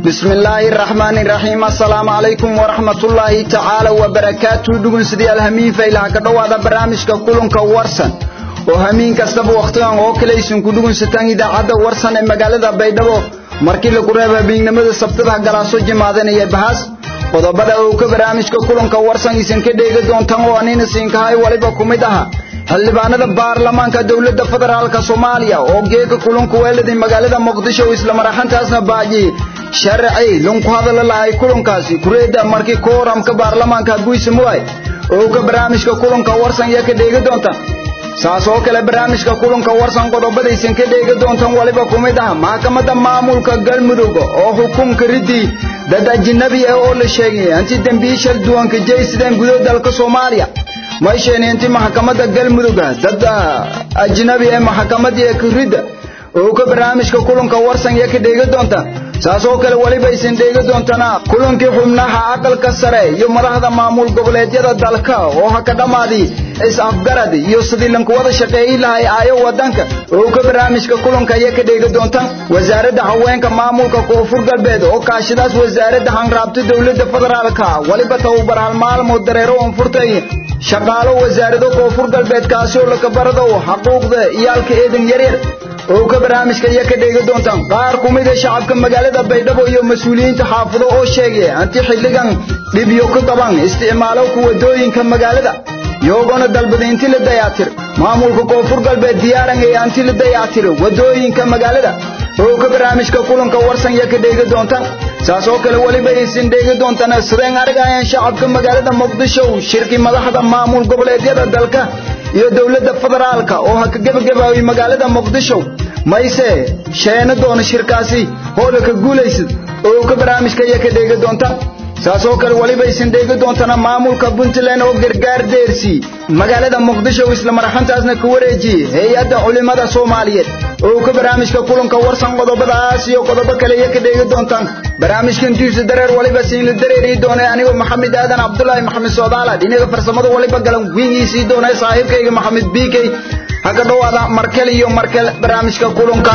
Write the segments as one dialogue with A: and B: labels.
A: bismi illaahi araxmaani iraxiim assalaamu calaykum waraxmatullaahi tacaala wabarakaatu dhugunsidayaal hamiin faylaha ka dhowaada barnaamijka kulanka warsan oo hamiin kastaba wakhtigan oo kale aysan ku dhugunsataan idaacadda warsan ee magaalada baydhabo markii lagu reebo habeennimada sabtadaha galaaso jimaadanaya bahaas qodobada oo ka barnaamijka kulanka warsan isan ka dheegi doontaan oo anina siinkahay waliba ku mid aha xildhibaanada baarlamaanka dowladda federaalka soomaaliya oo geega kulanku weeladay magaalada muqdisho isla maraxantaasna baajiyey sharci lunku hadala lahay kulankaasi kureedda markii kooramka baarlamaanka guisamuay oo ka barnaamijka kulanka warsan iyo ka dheegi doonta saas oo kale barnaamijka kulanka warsan qodobadaysan ka dheegi doontan waliba ku mid ah maxkamadda maamulka galmudug oo xukunka ridii dad ajinabi ah oo la sheegay anti dembiishal duwanka jaysideen gudaha dalka soomaaliya maysheeni inti maxkamadda galmudug dad ajnabi ee maxkamadii ridda oo ka barnaamijka kulanka warsan iyo ka dheegi doonta saas oo kale weliba aysan dheegi doontana kulankii xubnaha aqalka sare iyo madaxda maamul goboleedyada dalka oo ha ka dhammaadi is-afgarad iyo sidii lanku wada shaqeeyi lahay aayo wadanka oo ka barnaamijka kulanka iyo ka dheegi doonta wasaaradda haweenka maamulka koonfur galbeed oo kaashidaas wasaaradda hanraabta dowladda federaalka weliba tababar hal maalmood dareero oon furtay shaqaalo wasaarado koonfur galbeed kaasi oo lakabarado xuquuqda iyaalka eedan yaryar oo ka barnaamijka iyo ka dheegi doontaan qaar ku mid a shacabka magaalada baydhabo iyo mas-uuliyiinta xaafado oo sheegay anti xilligan dhibyo ku qaban isticmaalo ku wadooyinka magaalada iyagoona dalbada inti la dayactir maamulka koonfur galbeed diyaaran ee anti la dayactir wadooyinka magaalada oo ka barnaamijka kulanka warsan iyo ka dheegi doontaan saas oo kale weliba aysan dheegi doontaan sideen argayaan shacabka magaalada muqdisho shirki madaxda maamul goboleedyada dalka iyo dowladda federaalka oo ha ka gebagabaaway magaalada muqdisho mayse sheena doona shirkaasi hoola ka guulaysad oo ka barnaamijka iyo ka dheegi doonta saas oo kale weliba aysan dheegi doontana maamulka puntland oo gargaar deersi magaalada muqdisho isla maraxantaasna ka wareejiyey hay-adda culimada soomaaliyeed oo ka barnaamijka kulanka warsan qodobadaas iyo qodobo kale iyo ka dheegi doontaan barnaamijkan diisa dareer waliba siinla dareeri doona anigoo maxamed aadan cabdulaahi maxamed soodaala dhinaga farsamada waliba galan wiigiisii doona saaxiibkayga maxamed biikey ha ka dhowaada markel iyo markel barnaamijka kulanka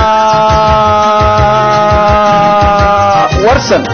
A: warsan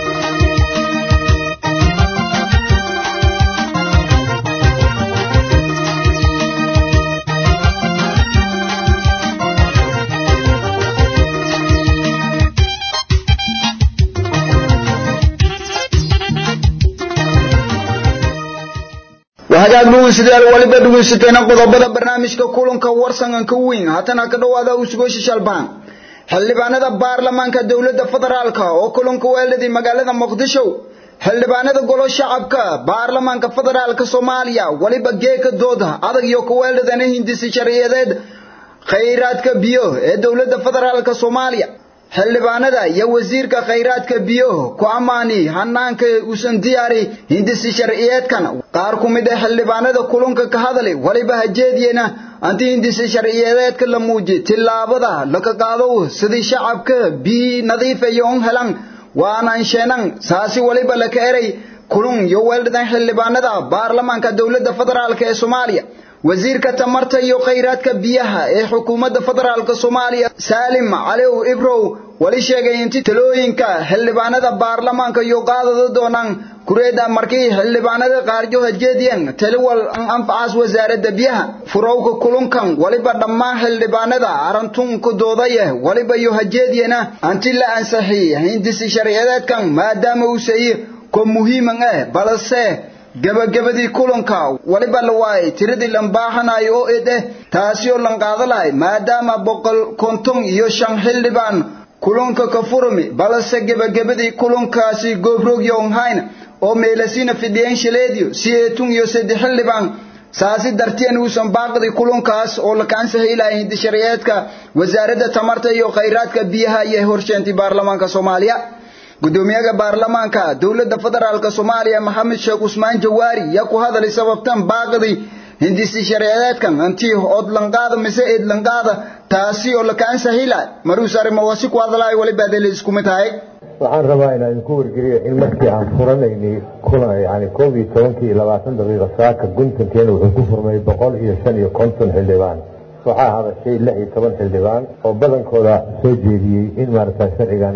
A: hagaag dhugeystayaal waliba dhegeysateena qodobada barnaamijka kulanka warsangan ka weyn haatana ka dhowaada usgoosha shalbaan xildhibaanada baarlamaanka dowladda federaalka oo kulanka weeladii magaalada muqdisho xildhibaanada golo shacabka baarlamaanka federaalka soomaaliya waliba geeka dooda adag iyo kuweeladana hindisi sharciyadeed khayraadka biyo ee dowladda federaalka soomaaliya xildhibaanada iyo wasiirka khayraadka biyaha ku ammaani hanaanka uusan diyaari hindisi sharciyeedkan qaar ku mid ah xildhibaanada kulanka ka hadlay waliba hajeediyena anti hindisi sharciyeedka la muuji tillaabada laka qaado sidii shacabka biyi nadiif iyo un helan waanaan sheenan saasi waliba laka eray kulun iyo weeldadan xildhibaanada baarlamaanka dowladda federaalka ee soomaaliya wasiirka tamarta iyo khayraadka biyaha ee xukuumadda federaalka soomaaliya saalim caliw ibrow wali sheegay inti talooyinka xildhibaanada baarlamaanka iyo qaadada doonaan kureeda markii xildhibaanada qaarjo hajeediyeen taliwal an anfacaas wasaaradda biyaha furowka kulunkan waliba dhammaan xildhibaanada arantunka doodaya waliba iyo hajeediyena anti la ansaxi hindisi sharciyadeedkan maadaama uu sayi ko muhiiman ah balse gabagabadii kulanka waliba la waayay tiradii lan baahanayo oo ed eh taasi oo lan qaada lahay maadaama boqol konton iyo shan xildhibaan kulanka ka furmi balse gabagabadii kulankaasi goobroog yonhayn oo meelasina fidhiyeen shaleediyo siyeetun iyo saddex xildhibaan saasi darteen uusan baaqdi kulankaas oo la kaansahay lahay hindisharciyeedka wasaaradda tamarta iyo khayraadka biyaha iyo horsheentay baarlamaanka soomaaliya gudoomiyaha baarlamaanka dowladda federaalka soomaaliya maxamed sheekh cusmaan jawaari yaa ku hadalay sababtan baaqdi hindisi sharciyeedkan antii odlanqaada mise eedlanqaada taasi oo lakaan sahila maruus arrimawaasi ku hadalay waliba adele isku mid tahay
B: waxaan rabaa inaan idinku wargeliyo in markii aan furanaynay kulan yani koob iyo tobankii iyo labaatan daqiiqa saaka guntankeena wuxuu ku furmay boqol iyo shan iyo konton xildhibaan waxaa hadashay lix iyo toban xildhibaan oo badankooda soo jeediyey in maaragta sharcigani si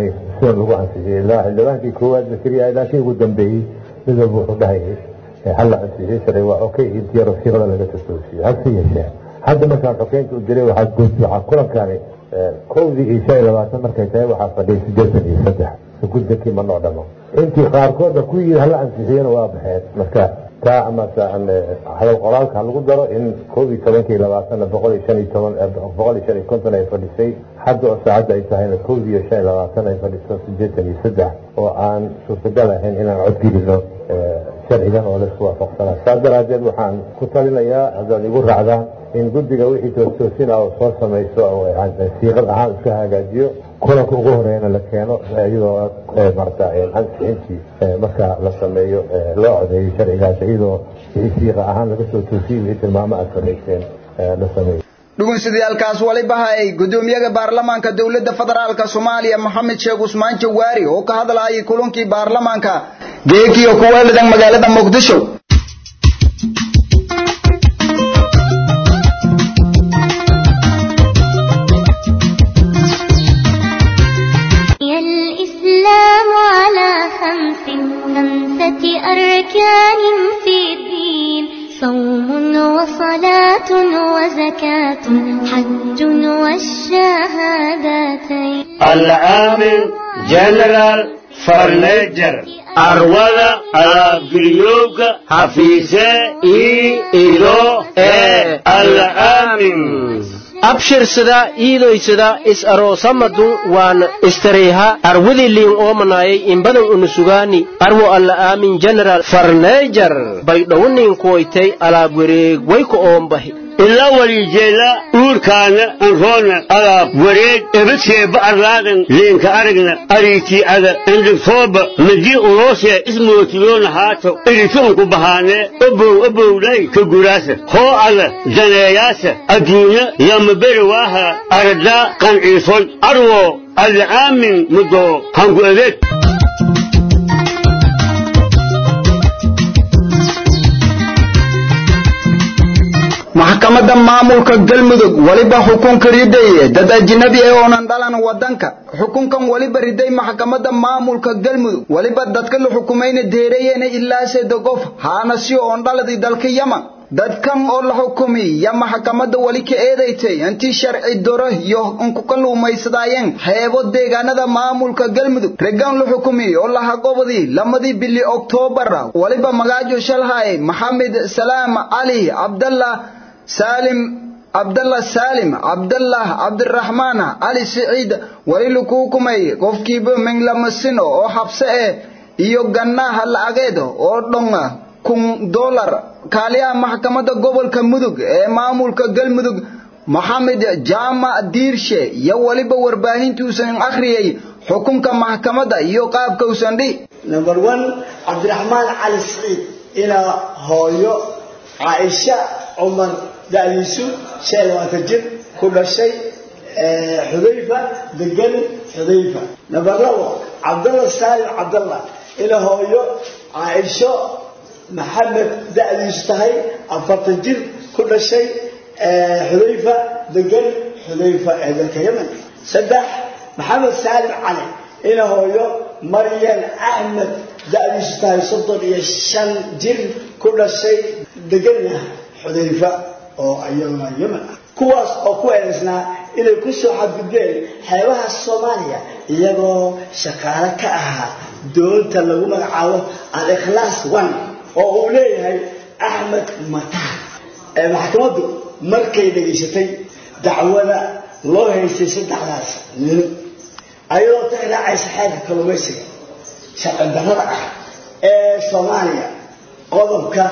B: kuwan lagu ansixiyey ilaa xildhibaankii koowaad zakariya ilaa kii ugu dambeeyey mid walba wuxuu dhahayay halla ansixiyey sharci waa okay intii rasiiqada laga totoosiyey hase yeeshee hadda markaan xokeynta u diray waxaa guud waxaa kulankani kowdii iyo shan iyo labaatan markay tahay waxaa fadhiyay siddeetan iyo saddex guddankii ma noo dhamo intii qaarkoodna ku yidhi hala ansixiyana waa baxeen marka taa amase hadal qoraalka lagu daro in koob iyo tobankii labaatanna boqol iyo shan iyo toban boqol iyo shan iyo konton ay fadhisay hadda oo saacadda ay tahayna koob iyo shan iyo labaatan ay fadhiso siddeetan iyo saddex oo aan suurtagal ahayn inaan codgelino sharcigan oo laisku waafaqsanaa saas daraaddeed waxaan ku talinayaa haddaad igu raacdaan in guddiga wixii toostoosina oo soo samayso oo siiqad ahaan iska hagaajiyo kulanka ugu horeeyana la keeno iyadoo marta ansixintii marka la sameeyo loo codeeyo sharcigaas iyadoo wixii siiqa ahaan laga soo toosiyey wixii tilmaamo aad samayseen la sameeyo
A: dhugunsidayaalkaas waliba hayay gudoomiyaha baarlamaanka dowladda federaalka soomaaliya maxamed sheekh cusmaan jawaari oo ka hadlayay kulankii baarlamaanka geekiyo kuweeladan magaalada muqdisho
C: الإسلام على خمس خمسة أركان في الدين صوم وصلاة وزكاة حج والشهادتين
D: العامل جنرال فرنيجر أرولا أبريوك حفيظة إي إلو إي العامل
E: abshirsada iidoysada is aroosamadu waan istareyha arwadiliin oomanayay imbadan unusugaani arwo alla aamin general farneejar baydhowniin kuwaytay alaab wareeg wayku oombahi
D: ilaa walijeela uurkaana anroona alaab wareeg ebadseeba arlaadan leenka aragna ariitii ada endhigtooba madii uloosee ismootiyoona haato irituunku bahaanee obow obowlay ka guraasa hoo ada daneeyaasa adduunya lama beri waaha aradaa qanciisoy arwo alcaamin mudoo hangu adeeg
A: maxkamadda maamulka galmudug weliba xukunka riday dad ajnabi ah oonan dhalan wadanka xukunkan weliba riday maxkamadda maamulka galmudug weliba dadka la xukumayna deereeyena ilaa sida qof haana si oon dhaladii dalka yaman dadkan oo la xukumay ya maxkamadda weli ka eedaysay intii sharci doro iyo unku ka luumaysadaayeen xeebo deegaanada maamulka galmudug regan la xukumay oo laha gobodii lamadii bili oktoobar weliba magaajo shalhay maxamed salaam cali cabdallah سالم عبد الله سالم عبد الله عبد الرحمن علي سعيد wali lagu kumay qofkiiba min lama sino oo xabse eh iyo gannaha lacageed oo dhonga kun dollar kaaliyaha maxkamadda gobolka mudug ee maamulka galmudug maxamed jaamac diirshe iyo waliba warbaahintuusan akhriyay xukunka maxkamadda iyo qaabka usan dhi
F: number one cabdiraxmaan cali siciid inaa hooyo caaisha cumar da'diisu shan iyo labaatan jir ku dhashay xudayfa degan xudayfa number labo cabdalla saalim cabdalla ina hooyo caaisho maxamed da'diisu tahay afartan jir ku dhashay xudayfa degan xudayfa ee dalka yemen saddex maxamed saalim cali ina hooyo maryan axmed da'diisu tahay soddon iyo shan jir ku dhashay deganna xudayfa oo iyaguna yemen ah kuwaas oo ku eedaysnaa inay ku soo xadgudbeen xeebaha soomaaliya iyagoo shaqaale ka ahaa doonta lagu magacaabo al-ikhlaas one oo uu leeyahay axmed mataan ee maxkamaddu markay dhegaysatay dacwada loo haystay saddexdaas nin ayadoo tixraacaysa xeerka kalluumaysiga sharci darrada ah ee soomaaliya qodobka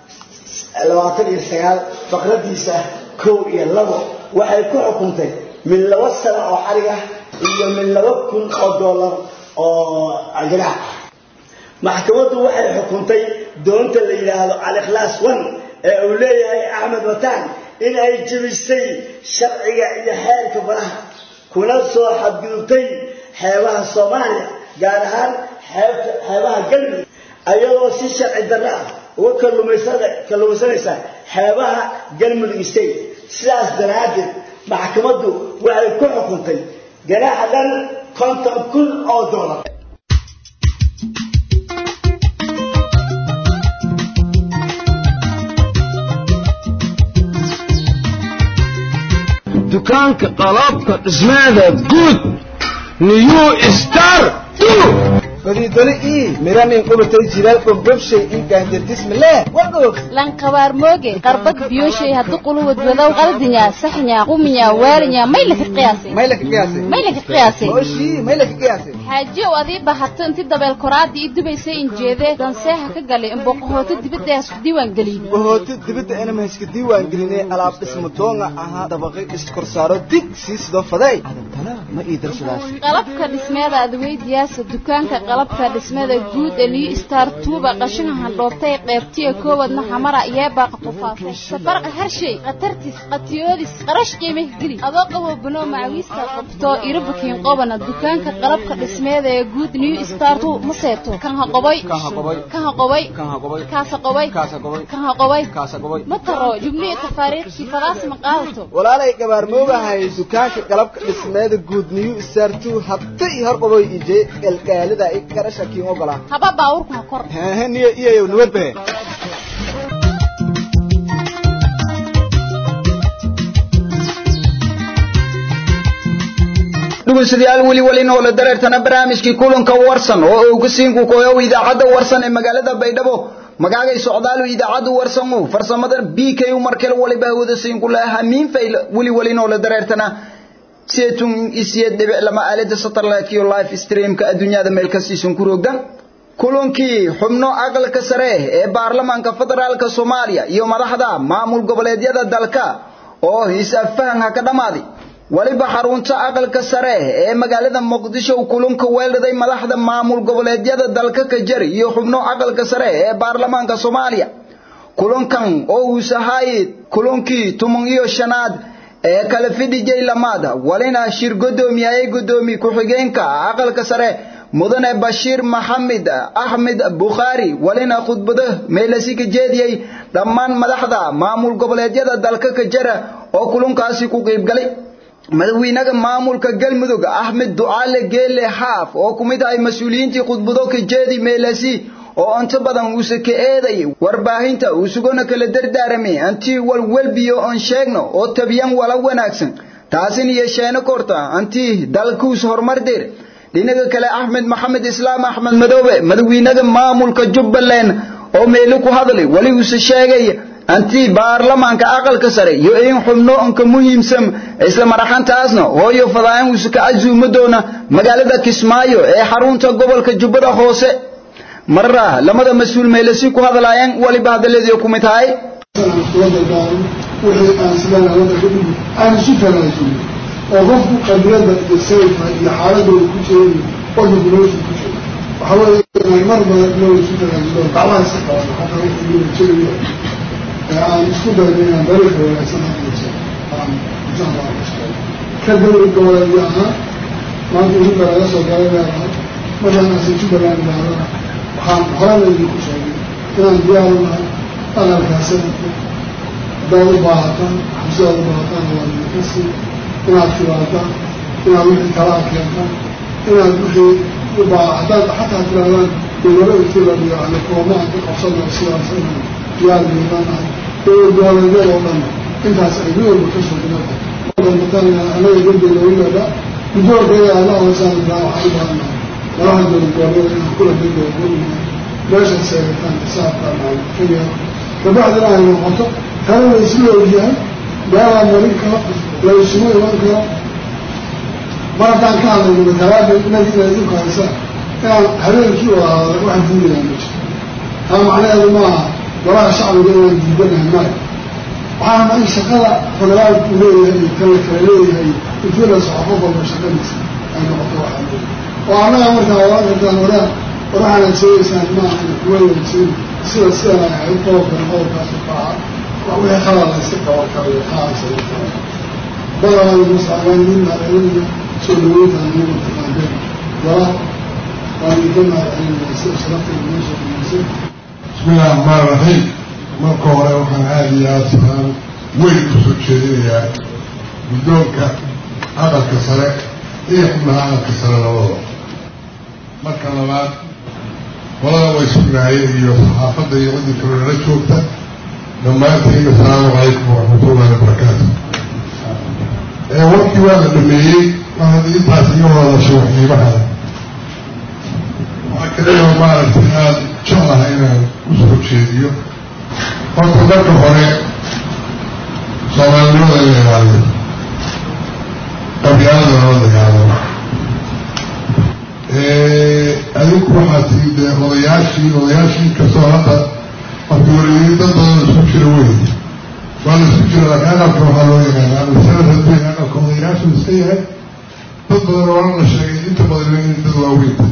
F: labaatan iyo sagaal faqradiisa kow iyo labo waxay ku xukuntay min laba sano oo xarig ah iyo min laba kun oo dollar oo ganaax ah maxkamaddu waxay xukuntay doonta la yidhaahdo al-ikhlaas one ee uu leeyahay axmed wataan in ay jebisay sharciga iyo xeerka baraha kuna soo xadgudubtay xeebaha soomaaliya gaar ahaan xeebta xeebaha galmudug ayadoo si sharci darro ah uga kalluumaysanaysa xeebaha galmudug state sidaas daraaddeed maxkamaddu waxay ku xukuntay ganaaxa dhan konton kun oo doolar
G: dukaanka qalabka dhismaada guud new star
H: fadiidole ii miranin qubatay jilaal dhobdhobshay ii gaanjardismileh wadhog
I: lankabaar mooge qarbad biyoshay haddu quluwad wadow qaldinya saxnya quminya waarinya maylaka qiyaasay
H: maylaka qiyaasay
I: maylaka qiyaasay
H: oshii maylaka qiyaasay
I: xaajiyow adii bahato inti dabeel koraadii ii dubaysay injeedee danseeha ka galay imboqohooto dibadda hasku diiwaan geliyey
H: bohooto dibadda inama hayska diiwaan gelinay alaab dhismo doonga ahaa dabaqay iskorsaaro dig sii sidoo faday adantana ma ii darsadaas
I: qalabka dhismeeda adweydiyaasa dukaanka qalabka dhismada guud ee liu star tuuba qashinka handhoobtay qeybtiya koowadna xamara yeebaaqa qufaasay safarqa harshay khatartis qatiyoodis qarash qiimih geli adoo qabo banoo macawiista qabto irabukiin qobana dukaanka qalabka dhismeeda ee guud new star tu ma seeto kan ha qoboy kan ha qoboy kaasa qoboy kan ha qoboy ma taro jubnihi tafaariikhkii fadaas ma qaadato
H: walaalay gabaarmoogahay dukaanka qalabka dhismeeda guud new star two habta ii hor qaboy ije galgaalida i garasha kiin ogolaa
I: haba baawurku ha kor
H: hehe niyo iyayow nabadbahe
A: dhegeystayaal weli weli noole dareertana barnaamijkii kulanka warsan oo uu ku siin ku kooyo idaacadda warsan ee magaalada Baydhabo magacay socdaalu idaacaddu warsan oo farsamada BK markale waliba wada siin ku lahaa hamiin fayl weli weli noole dareertana seetun isiyad dhibic lama aalada satellite iyo live streamka adduunyada meel kasta ku roogdan kulankii xubno aqalka sare ee baarlamaanka federaalka Soomaaliya iyo madaxda maamul goboleedyada dalka oo hisaab ka dhamaaday waliba xarunta aqalka sare ee magaalada muqdisho kulanka weelday madaxda maamul goboleedyada dalka ka jari iyo xubno aqalka sare ee baarlamaanka Soomaaliya kulankan oo uu sahay kulankii tuman iyo shanaad ee kala fidijay lamaada walina shir gudoomiyay gudoomi ku xigeenka aqalka sare mudane Bashiir Maxamed Ahmed Bukhari walina khudbada meelasi ka jeediyay dhammaan madaxda maamul goboleedyada dalka ka jara oo kulankaasi ku qayb galay madaxweynaha maamulka galmudug Ahmed Ducaale Geele Haaf oo kumid ay mas'uuliyiintii khudbado ka jeedi meelasi oo inta badan uu ka eeday warbaahinta uu sugona kala dardaaramay anti walwalbiyo on sheegno oo tabiyan wala wanaagsan taasina yeesheena korta anti dalkuus horumar dir dhinaca kale Ahmed Maxamed Islaam Ahmed Madoobe madaxweynaha maamulka Jubbaland oo meelo ku hadlay wali uu sheegay anti baarlamaanka aqalka sare iyo in xubno onka muhiimsan isla maraxantaasna hooyo fadaan uu ka azuumo doona magaalada Kismaayo ee xarunta gobolka Jubbada Hoose marra lamada mas'uul meelasi ku hadlayaan waliba hadaladii ku mid tahay
J: wixii aan sidaan wadda ka dhigi aan isu tanaasulin oo qofku qadiyada iyo sayfa iyo xaaladooda ku jeedi waddanku noloshu ku jiro waxaa weeye inaan mar badan inoo isu tanaasulo gacmaha iska qaban xataa wixii loo jeedayo aan isku dayno inaan dariiqa wanaagsan aanayso aan insha allah shaqeeyo ka dowlad goboleedyo ahaan maanta ugu daraga soo galay leedahay markaan asan jubbaland idhahdana waxaan horena idinku sheegay inaan diyaar u nahay aqalkaa sanadka haddaad u baahataan xabsidaad u baahataan waa idinka sii inaad timaadaan inaad wixii kalaa keentaan inaad wixii u baa haddaad xataa tirahdaan dowlado intilabiyo ale koomaan ka qabsana sidaas inaan diyaar geedanahay dowlad goboleedyada oo dhan intaas ay mid walba ka sugnaata mataan anaga dambeyda wilaada guddoonkeeda alla hoosaan daa waxaan u baahanahay madaxa dowlad goboleeda inaan kula dambeyda gurinahay meesha seegataan xisaabkaan aan ka yeelo kabacdina ay noqoto tana la isla ogyahay meelaa marin karo la isugu iman karo mar haddaan ka hadlayno matalaada inagi inay idinku haysaan inaan habeenkii wada hadla wax diidayaa ma jiro taa macnaheedu maaha golaha shacbiga inaan diidanahay maya waxaana in shaqada federaalku leeyahay iyo kan la kala leeyahay intii la soco qof walba shaqadiisa ay noqoto waxaa leeyahay oo annaga markaa oran kartaan waraa waraxaanaad sheegaysaan maaha kuwa wanaagsan sida sidan ay ahayd qodobkan qodobkaas u kaaca wixii khalad la iska qaban karayo qaasa badanaada musaabaaniin maacelinaya soo dhaweyntaan nagu taqaanteen wala waan idinka maacelinaya sida sharafta inoo soo dhaweysay
K: bismillahi raxmaan raxiim marka hore waxaan aada iyo aada salaan weyn kusoo jeedinayaa guddoonka aqalka sare iyo xubnaha aqalka sare labadaba marka labaad qolada way sugnaayeen iyo saxaafadda iyo ciddii kaloo nala joogta dhammaantiin asalaamu calaykum waraxmatullahi wabarakaatu warkii waa la dhameeyey mar haddii intaas iga wadasho waxiimaha waxaa kaliya maaragtay aada jeclahay inaan usoo jeediyo horta marka hore soomaalinimada in la ilaaliyo qabyaalada lala dagaalamo adinku waxaa tii dee odayaashii odayaashii kastoo hadda markii wareegay dad badan isku jira wey waa la isku jira laakiin aqalka waxaa loo yaqaana amisanad hadduu yahay aqalka odayaashu iska yahay dad badan oo la sheegay inta badan in dad waaweynta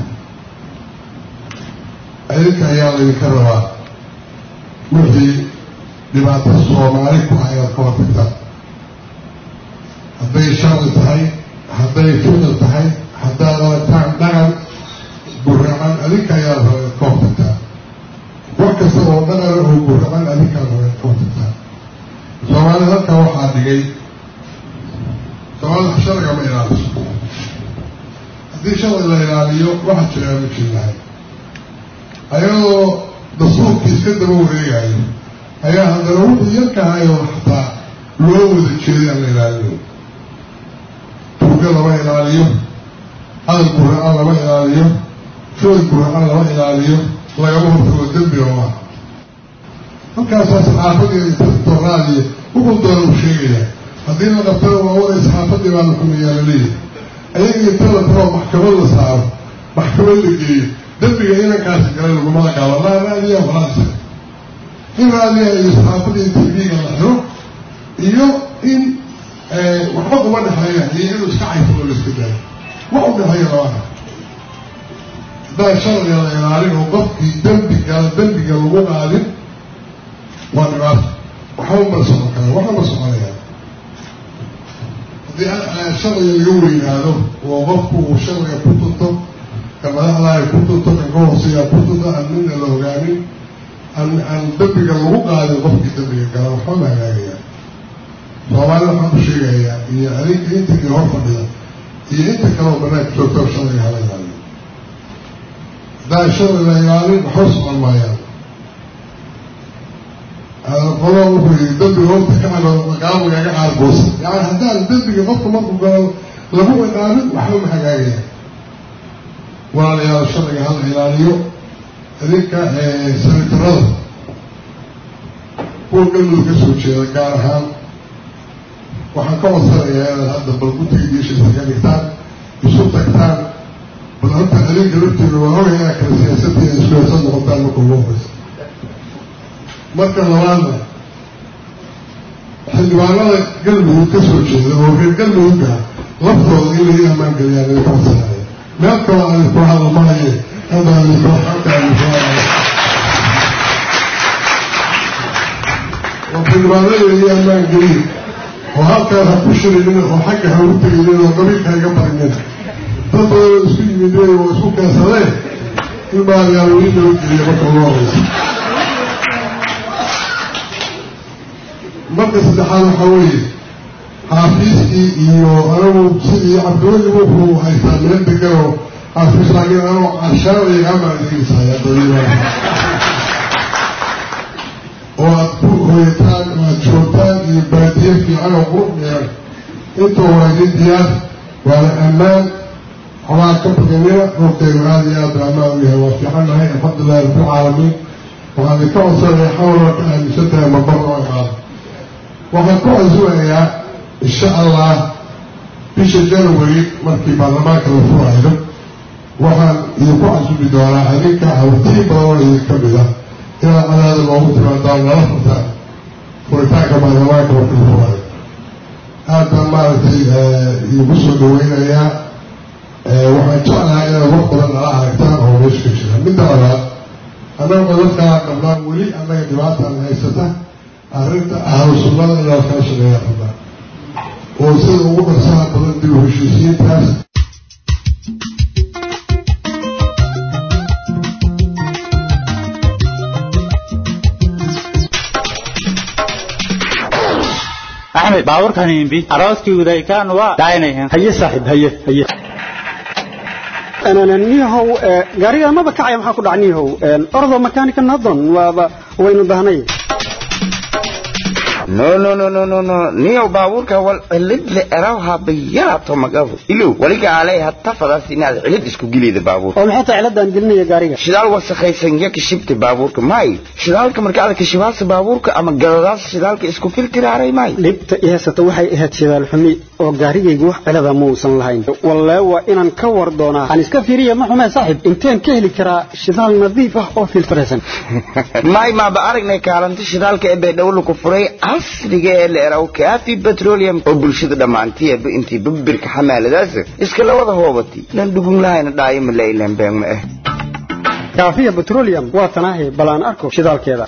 K: adinka ayaa laydinka rabaa wixii dhibaato soomaali ku ah inaad ka hortagtaan hadday sharci tahay hadday ficil tahay haddaad aragtaan dhaqan guracan adinka ayaa raba inaad ka hortagtaan wax kasta oo dhaqan oo guracan adinkaa raba inaad ka hortagtaan soomaalida halkaa waxaa dhigay soomaalida sharciga ma ilaaliso haddii sharci la ilaaliyo waxa jiraa ma jirnahay ayadoo dastuurkii iska daba wareegayo ayaa haddana wuxuu yarkahayo xataa loo wada jeeday aan la ilaalinayo tuuga lama ilaaliyo hadal guracan lama ilaaliyo ficil guracan lama ilaaliyo lagama hortago dembi oo ah halkaasaa saxaafadii torraadiyo wuxuu doona u sheegayaa haddii la qabtana waa waray saxaafadii baa la xumeeyaa laleeyahay ayaga inta la taroo maxkamad la saaro maxkamad la geeyo dembiga inankaasi gala lagumada gaalo laa raadiya walaa isaga in raadiya iyo saxaafadii tv-ga la xiro iyo in waxba kuma dhexeeya iyo inuu iska cayfo oo la iska daayo wax u dhexeeya labana haddaan sharciga la ilaalin oo qofkii dembiga dembiga lagu qaadin waa dhibaato waxba ma socon kara waxba ma soconayaan haddii sharciga laga weynaado oo qofku uu sharciga ku tunto ka madaxda ay ku tunto kan ka hooseeya ku tunto aan midna la ogaanin aan aan dembiga lagu qaadin qofkii dembiga gala waxba ma hagaagayaan soomaalida waxaan u sheegayaa iyo adinka inta kale hor fadhida iyo inta kaleoo banaanka joogto sharciga hala ilaaliyo haddaan sharci la ilaalin waxba socon maayaan qolo wuxuu yii dembiga horta ka calo qaamigaaga aargoosa yani haddaan dembiga qofka markuu galo lagu ciqaabin waxba ma hagaagaya walaalayaal sharciga hala ilaaliyo idinka sanitarada kuwa galmudug ka soo jeeda gaar ahaan waxaan ka wadsanayaa inaad hadda bal guddiga diishiisa ka dhigtaan isu tagtaan bal horta adinka lafteeda waa ogay inaa kala siyaasadii ay iskuheesad noqotaan marka ugu horeysa marka labaadna xildhibaanada galmudug ka soo jeeda oo reer galmudugga laftooda in laga ammaan geliyaan idinka wadsanaaya meel kaloo aan iskula hadla maaye hadda aan iskula xalka aan iskula oo xildhibaanada laga ammaan geliye oo halkaas ha ku shirinin oo xagga ha ugu teginin oo qabiilka ha iga barinin dad badan oo isku yimideen oo isku keensadeen in baadayaa weli loo geliya marka ugu horeysa marka saddexaad waxaa weeye xaafiiskii iyo anagu sidii cabdiweli wuxuu haystaa meel deganoo xaafiis laakiin anoo carshaanaya amaadegeysaaya daliilaa oo aad ku hoyataan oo aad joogtaan iyo baadiye fiican oo qurux dheeran intoo waa idin diyaar waana ammaan xobaa ka badanina horteedu aada iyo aad ammaan u yahay waa fiican nahay alxamdulilahi rabbilcaalamiin waxaan idinka codsanaya xawaloo ka aaminsan tahay mabar oo imaado waxaan ku casumayaa insha allah bisha january markii baarlamaanka la furaayo waxaan idinku casumi doonaa adinka hawtiin badan oo idinka mida inaad cadaada loogu timaadaan nala furtaan furitaanka baarlamaanka markii la furaayo aad baan maaragtay idinku soo dhaweynayaa waxaan jeclahay inaad wax badan nala aragtaan oo meesha ka jira midda labaad annaga dadkaa dhammaan weli annaga dhibaataan haysata arrinta ahlu sunnada inaa kala shaqeeya rabaa oo sida ugu dharsaha badan dib u heshiisiintaas
L: axmed baaburkan imbi arooskii udaykaan waa daaynayan
M: haye saaxiib haye haye
L: niyahow gaariga maba kacaya maxaa ku dhaca niyahow ordo makanika nadon waaba waynu dahnay
M: no no no no no no niyow baabuurka wal cilid le eraw habayaato magabu ilow waliga alay hatta fadaas inaad cilid isku gelida baabuurka
L: oo maxay tahay ciladaan gelinaya gaariga
M: shidaal wasakhaysan ya kashibta baabuurka may shidaalka marka aad kashibaasa baabuurka ama galadaas shidaalka isku filtiraaray may
L: dhibta i haysata waxay ahayd shidaal xumi oo gaarigaygu wax cilada muusan lahayn wallee waa inaan ka war doonaa aan iska fiiriya ma xumee saaxib inteen ka heli karaa shidaal nadiif ah oo filtiraysan
M: may maaba aragnay kaalinta shidaalka ee baydhowla ku furay casriga ee la eraw kaafi petroleum oo bulshada dhammaantiiba intii babirka xamaaladaas iska la wada hoobati lan dhugun lahayna dhaayo ma la ilan been ma ah
L: kaafiya petroleum waa tanaahi balaan arko shidaalkeeda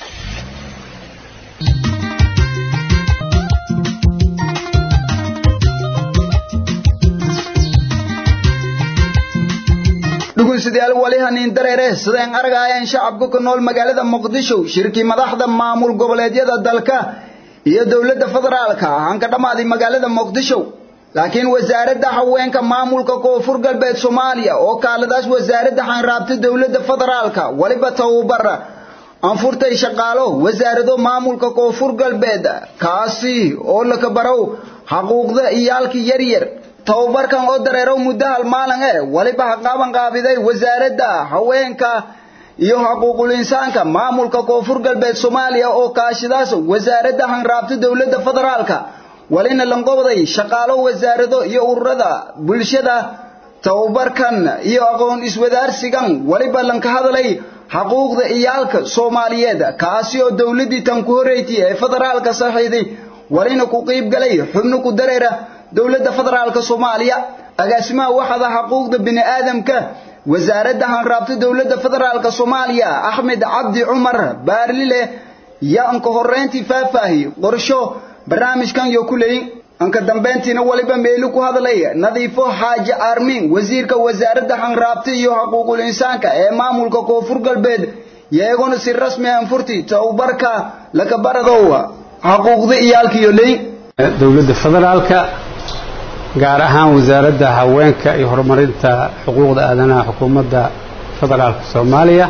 A: dhegeystayaal wali haniin dareere sideen argayaan shacabka ku nool magaalada muqdisho shirkii madaxda maamul goboleedyada dalka iyo dowladda federaalka aan ka dhamaaday magaalada muqdisho laakiin wasaaradda haweenka maamulka koonfur galbeed soomaaliya oo kaaladaas wasaaradda xanraabta dowladda federaalka waliba tababar aan furtay shaqaalo wasaarado maamulka koonfur galbeed kaasi oo la kabarow xaquuqda iyaalka yaryar tababarkan oo dareero muddo hal maalin eh waliba ha qaaban qaabiday wasaaradda haweenka iyo xuquuqul insaanka maamulka koonfur galbeed soomaaliya oo kaashidaas wasaaradda hanraabta dowladda federaalka walina lanqobday shaqaalo wasaarado iyo ururada bulshada tababarkan iyo aqoon iswadaarsigan waliba lanka hadlay xaquuqda iyaalka soomaaliyeed kaasi oo dowladdii tan ku horreeytay ee federaalka saxiiday walina ku qiib galay xubno ku dareera dowladda federaalka soomaaliya agaasimaha waxada xuquuqda bini aadamka wasaaradda hanraabta dowladda federaalka soomaaliya axmed cabdi cumar baarlile yaa anka horreyntii faahfaahi qorsho barnaamijkan yo ku leeyin anka dambeyntiina waliba meelu ku hadlay nadiifo xaaji aarmiin wasiirka wasaaradda hanraabta iyo xuquuqul insaanka ee maamulka koonfur galbeed iyaguna si rasmi ah furti tababarka laga baradow xuquuqda iyaalka iyo leeyin
N: dowladda federaalka gaar ahaan wasaaradda haweenka iyo horumarinta xuquuqda aadanaha xukuumadda federaalka soomaaliya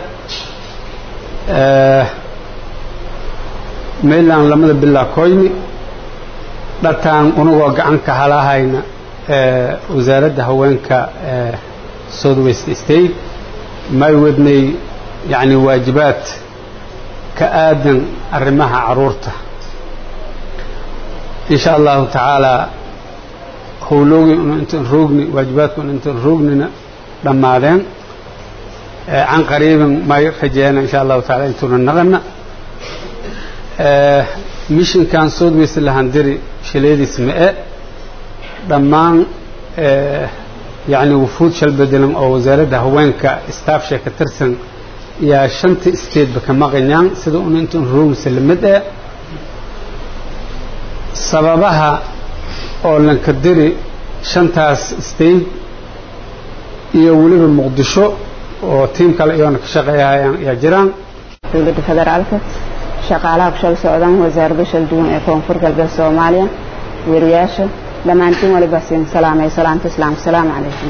N: mayland lamada bilaa koyni dhataan unagoo gacan ka halahayna wasaaradda haweenka south west state may wadnay yacni waajibaad ka aadan arrimaha caruurta in sha allahu tacaala howloogi unu intaan roogni waajibaadku unu intaan roognina dhammaadeen can qariibin may rajeena insha allahu taala intuuna naqana mishinkan south west lahandiri shileediis ma-e dhammaan yacni wufuud shal bedelan oo wasaaradda haweenka staafsha ka tirsan yaa shanta stateba ka maqanyaan sida unu intaan roogni salamad e sababaha oo lanka diri shantaas state iyo weliba muqdisho oo tiim kale iyoona ka shaqeeyahayaan yaa jiraan
O: dowladda federaalka shaqaalaha ku shal socdaan wasaaradda shal duwan ee koonfur galbeed soomaaliya weriyaasha dhammaantiin waliba siin salaamay salaamta islaamka salaamu calaykum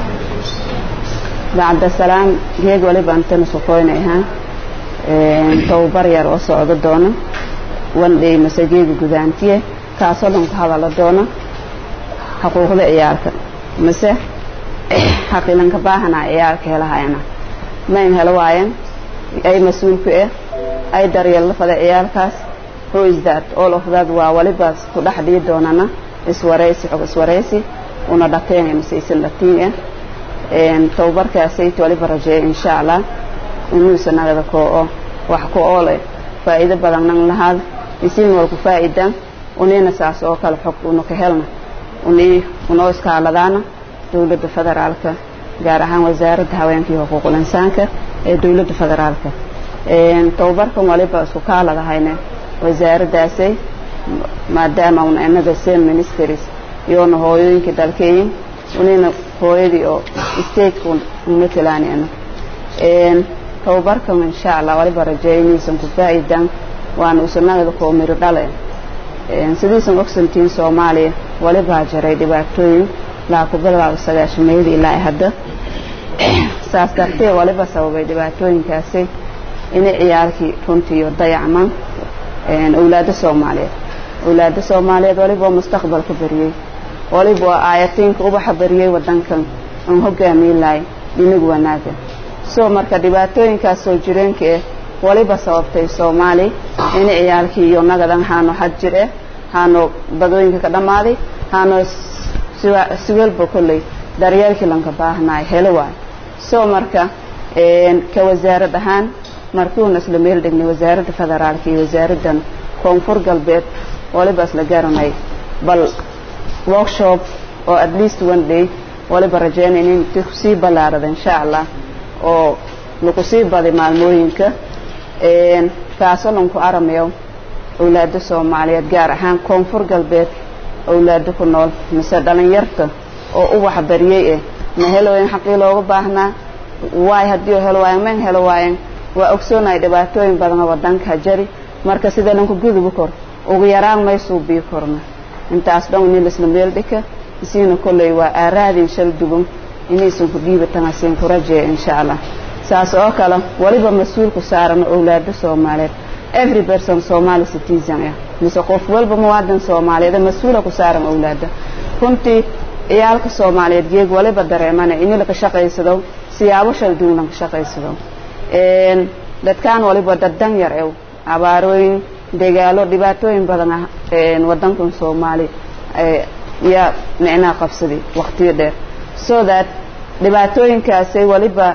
O: bacda salaam geeg waliba antana suqooynay ahaan tababar yar oo socdo doono wandhay masageega gudaantiye kaasoo dhan ku hadala doono xuquuqda ciyaalka mase xaqilanka baahanaa ciyaalka helahayana mayn helo waayan ay mas-uulku eh ay daryeello fada ciyaalkaas who is that all of that waa walibaas ku dhex dhii doonana iswaraysi xog iswaraysi una dhateen mase isin dhatiin eh tababarkaasayt waliba rajeeya insha allah inuusa nagada koo oo wax ku oole faa'iido badan nan lahaad isin walku faa'iida unina saas oo kale xog una ka helna uni unoo iskaaladaana dowladda federaalka gaar ahaan wasaaradda haweenka iyo xuquuqul insaanka ee dowladda federaalka tababarkan waliba isku kaaladahayne wasaaraddaasay maadaama una inaga sen ministries iyoona hooyooyinka dalkeeyin unina hooyadii oo stateka umatelaan ana tababarkan insha allah waliba rajeeya inaysan ku faa'iidaan waana usanagada koo miro dhale sidiisan ogsantiin soomaaliya walibaa jiray dhibaatooyin laa ku bilaabo sagaashameeyada ilaa hadda saas dartee waliba sababay dhibaatooyinkaasi inay ciyaalkii runtiiyo dayacmaan awlaadda soomaaliyeed awlaadda soomaaliyeed waliba waa mustaqbalka bariyey waliba waa aayatiinka ubaxa bariyey wadankan aan hogaamiyi lahay dhinagu wanaaga soo marka dhibaatooyinkaas soo jireenka eh waliba sababtay soomaali inay ciyaalkii iyo nagadan haano xad jir eh haano badooyinka ka dhammaaday haano siwelba kolley daryeelkii lanka baahnaay helo waay soo marka ka wasaarad ahaan markuuna isla meel dhignay wasaaradda federaalka iyo wasaaraddan koonfur galbeed waliba isla garanay bal workshop oo at least one day waliba rajeynayna in kusii ballaarada insha allah oo lagu sii baday maalmooyinka kaasoo lanku aramayo awlaada soomaaliyeed gaar ahaan koonfur galbeed awlaado ku nool mise dhalinyarta oo ubax bariyey eh ma helooyin xaqii looga baahnaa waay haddii helo waayan man helo waayan waa ogsoonahay dhibaatooyin badana wadanka jari marka sidee lanku gudubi kor ugu yaraan may suubii korna intaas dhan ini laisla meel dhika isiina kolley waa aaraadin shal dugun inaysan ku dhiibatan asiin ku rajeeya insha allah saas oo kale waliba mas-uulku saaran awlaado soomaaliyeed every person somali citizen ah mise qof walba muwaadin soomaaliyeed mas-uula ku saaran awlaada runtii ciyaalka soomaaliyeed geeg waliba dareemana ini laka shaqaysado siyaabo shal duwan lanka shaqaysado dadkaan waliba dad dan yar ew abaarooyin degaalo dhibaatooyin badan ah wadankan soomaali yaa micnaha qabsaday waqtiyo dheer so that dhibaatooyinkaasay waliba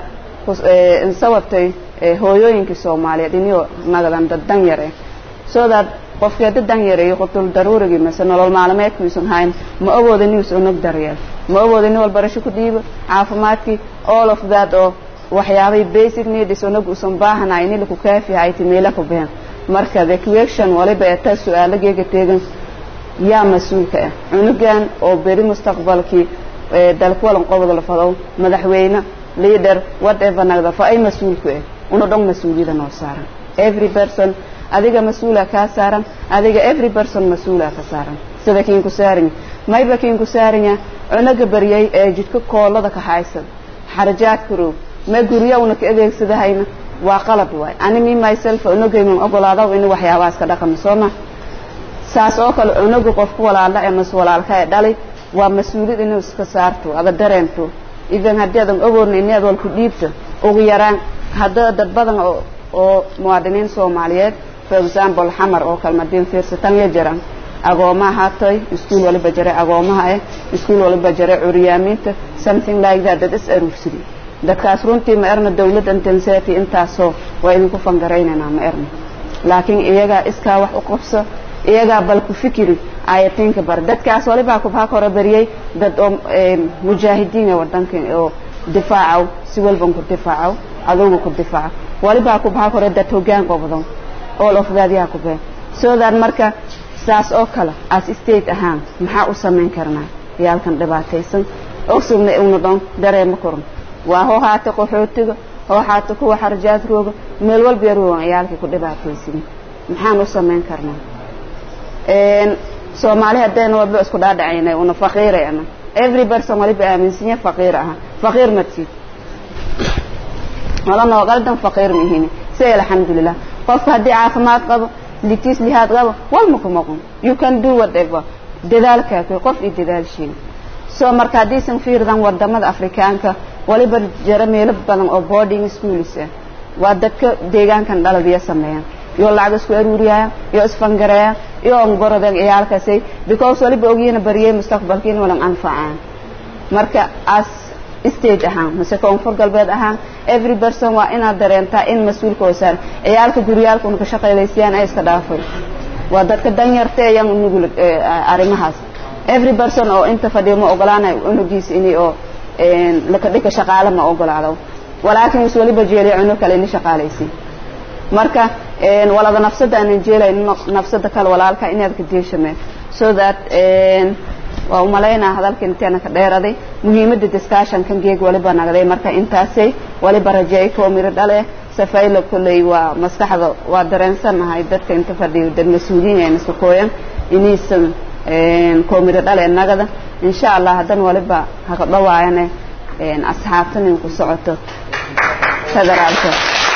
O: sababtay hooyooyinkii soomaaliyeed inio nagadan dad dan yar eh so that qofkeeda dan yareeyo qutul daruurigii mise nolol maalmeedkiisan hayn ma awooda nius onog daryeel ma awooda nin walbarasho ku dhiibo caafimaadkii all of that oo waxyaabay basic needs onog usan baahanahay ini laku kaafihay timeela ku behen marka the question waliba ee taa su-aalageega teegan yaa mas-uulka ah cunugan oo beri mustaqbalkii dalka walan qobod la fadow madaxweyne leader whatever nagda fa ay mas-uulku ah una dhong mas-uuliyada noo saaran every person adiga mas-uula kaa saaran adiga every person mas-uula ka saaran sida kiin ku saarinya mayba kiin ku saarinya cunuga baryay ee jidka koolada ka haysan xarajaadka roog ma gurya una ka adeegsadahayna waa qalad waay ani mi myself unugayman ogolaadaw in waxyaabahaas ka dhaqano sooma saas oo kale cunuga qofku walaala ee mas walaalka ee dhalay waa mas-uuliyad inuu iska saarto ada dareento idan haddii adan ogoodna ini ad walku dhiibto ugu yaraan hadda dad badan oo oo muwaadiniin soomaaliyeed for example xamar oo kale madiin fiirsatan ya jiraan agoomaha haatoy iskuul waliba jare agoomaha eh iskuul waliba jare curyaamiinta something like that dad is aruursidi dadkaas runtii ma erna dawladda intensity intaasoo waa idinku fangaraynaynaa ma erna laakiin iyagaa iskaa wax u qabso iyagaa bal ku fikiri ayatiinka bar dadkaas walibaa kubhaa kora bariyey dad oo mujaahidiin ee wadanka oo difaacow si walban ku difaacow adugu ku difaaco walibaa kubhaa kore dad hoggaan qobdo all of that yaa ku been so that marka saas oo kale as state ahaan maxaa u samayn karnaa yaalkan dhibaataysan ogsugna una dhon dareema koran waa hoo haata qaxootiga hoo haata kuwa xarajaad rooga meel walba yaroogan ciyaalkii ku dhibaataysan maxaan u samayn karnaa soomaali haddayna walba isku dhaadhacaynay una faqiirayna every person waliba aaminsanya faqiir aha faqiir matid wala noo qaldan faqiir mihini say alxamdulilah qofka haddii caafimaad qabo litiis lihaad qabo walma ku maqon you can do whatever dadaalkaa qof iyo dadaalshiin soo marka haddaysan fiirdan wadamada afrikaanka waliba jara meelo badan oo boarding schools ah waa dadka deegaankan dhaladiya sameeyaan iyo lacag isku aruuriyayaan iyo isfangareeyaan iyo ongorodeen ciyaalkaasay because waliba ogyiina bariyey mustaqbalkiin walan anfacaan marka as state ahaan mise koonfur galbeed ahaan every person waa inaad dareentaa in mas-uulka oo saaran ciyaalka guryaalka una ka shaqaylaysiyaan ay iska dhaafay waa dadka danyarta ayaan unugul arrimahaas every person oo inta fadhiyo ma ogolaanayo unugiisa ini oo laka dhika shaqaale ma ogolaado walaakin is waliba jeeliya cunug kale ini shaqaalaysiin marka walada nafsada aanan jeelayn nafsada kale walaalka inaad ka deeshame so that waa umalaynaa hadalka inteena ka dheeraday muhiimada discussionkan geeg waliba nagday marka intaasay waliba rajeey koo miro dhale safayla kolley waa maskaxda waa dareensanahay dadka inta fadhiyo dad mas-uuliyiin ee nasakooyan inaysan koo miro dhale nagada insha allah haddan waliba haka dhawaayane asxaabtan ku socoto federaalka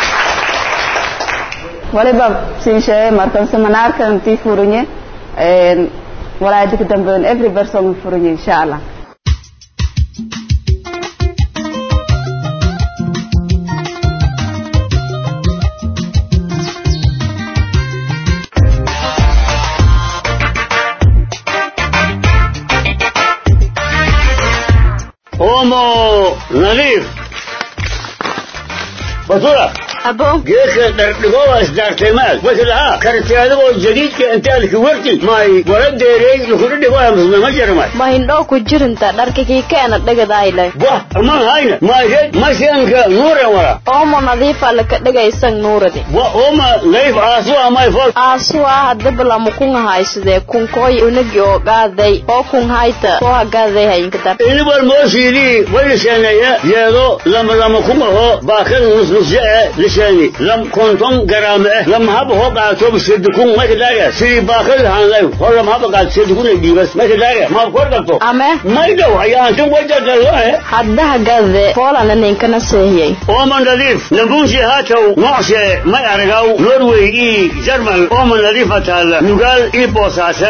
O: waliba sii sheegay markan seminaarkan tii furinye walaadika dambeyn every person furinye insha allah
D: omo nadiif batura
I: abo
D: geedka dhardhigowa isdaartaymaad waslaha karteadagoo jadiidka intaalki warti may wala deereey lukuna dhigoya musme ma jarmay
I: ma hindhoo ku jirinta dharka kii keena dhigadayle
D: wah aman hayna mayred masianka nuuren wala
I: oomo nadiifa laka dhigaysan nuuradi
D: wa oma nadiif aasu amay fol
I: aasuwa hadabalamu kun haysade kunkooy unagi oo gaaday oo kun hayta soo hagaaday hayinkadar
D: inibal moosiidii wayliseneeye yeedo lama lama kumaho baakan nusnusye e liseni lam konton garaame eh lam haba ho qaato sedukun makadaga sidii baakad hanlay ho lam haba qaat sedukun ay dhiibas makadaga ma kor qabto
I: ame
D: maydow ayaantan wajagalo eh
I: hadda hagaade poolana ninkana seehiyey
D: ooman nadiif nabunsi haatow noocse may aragaw norway ii jarmal ooman nadiifa taalla nugaal ii boosaase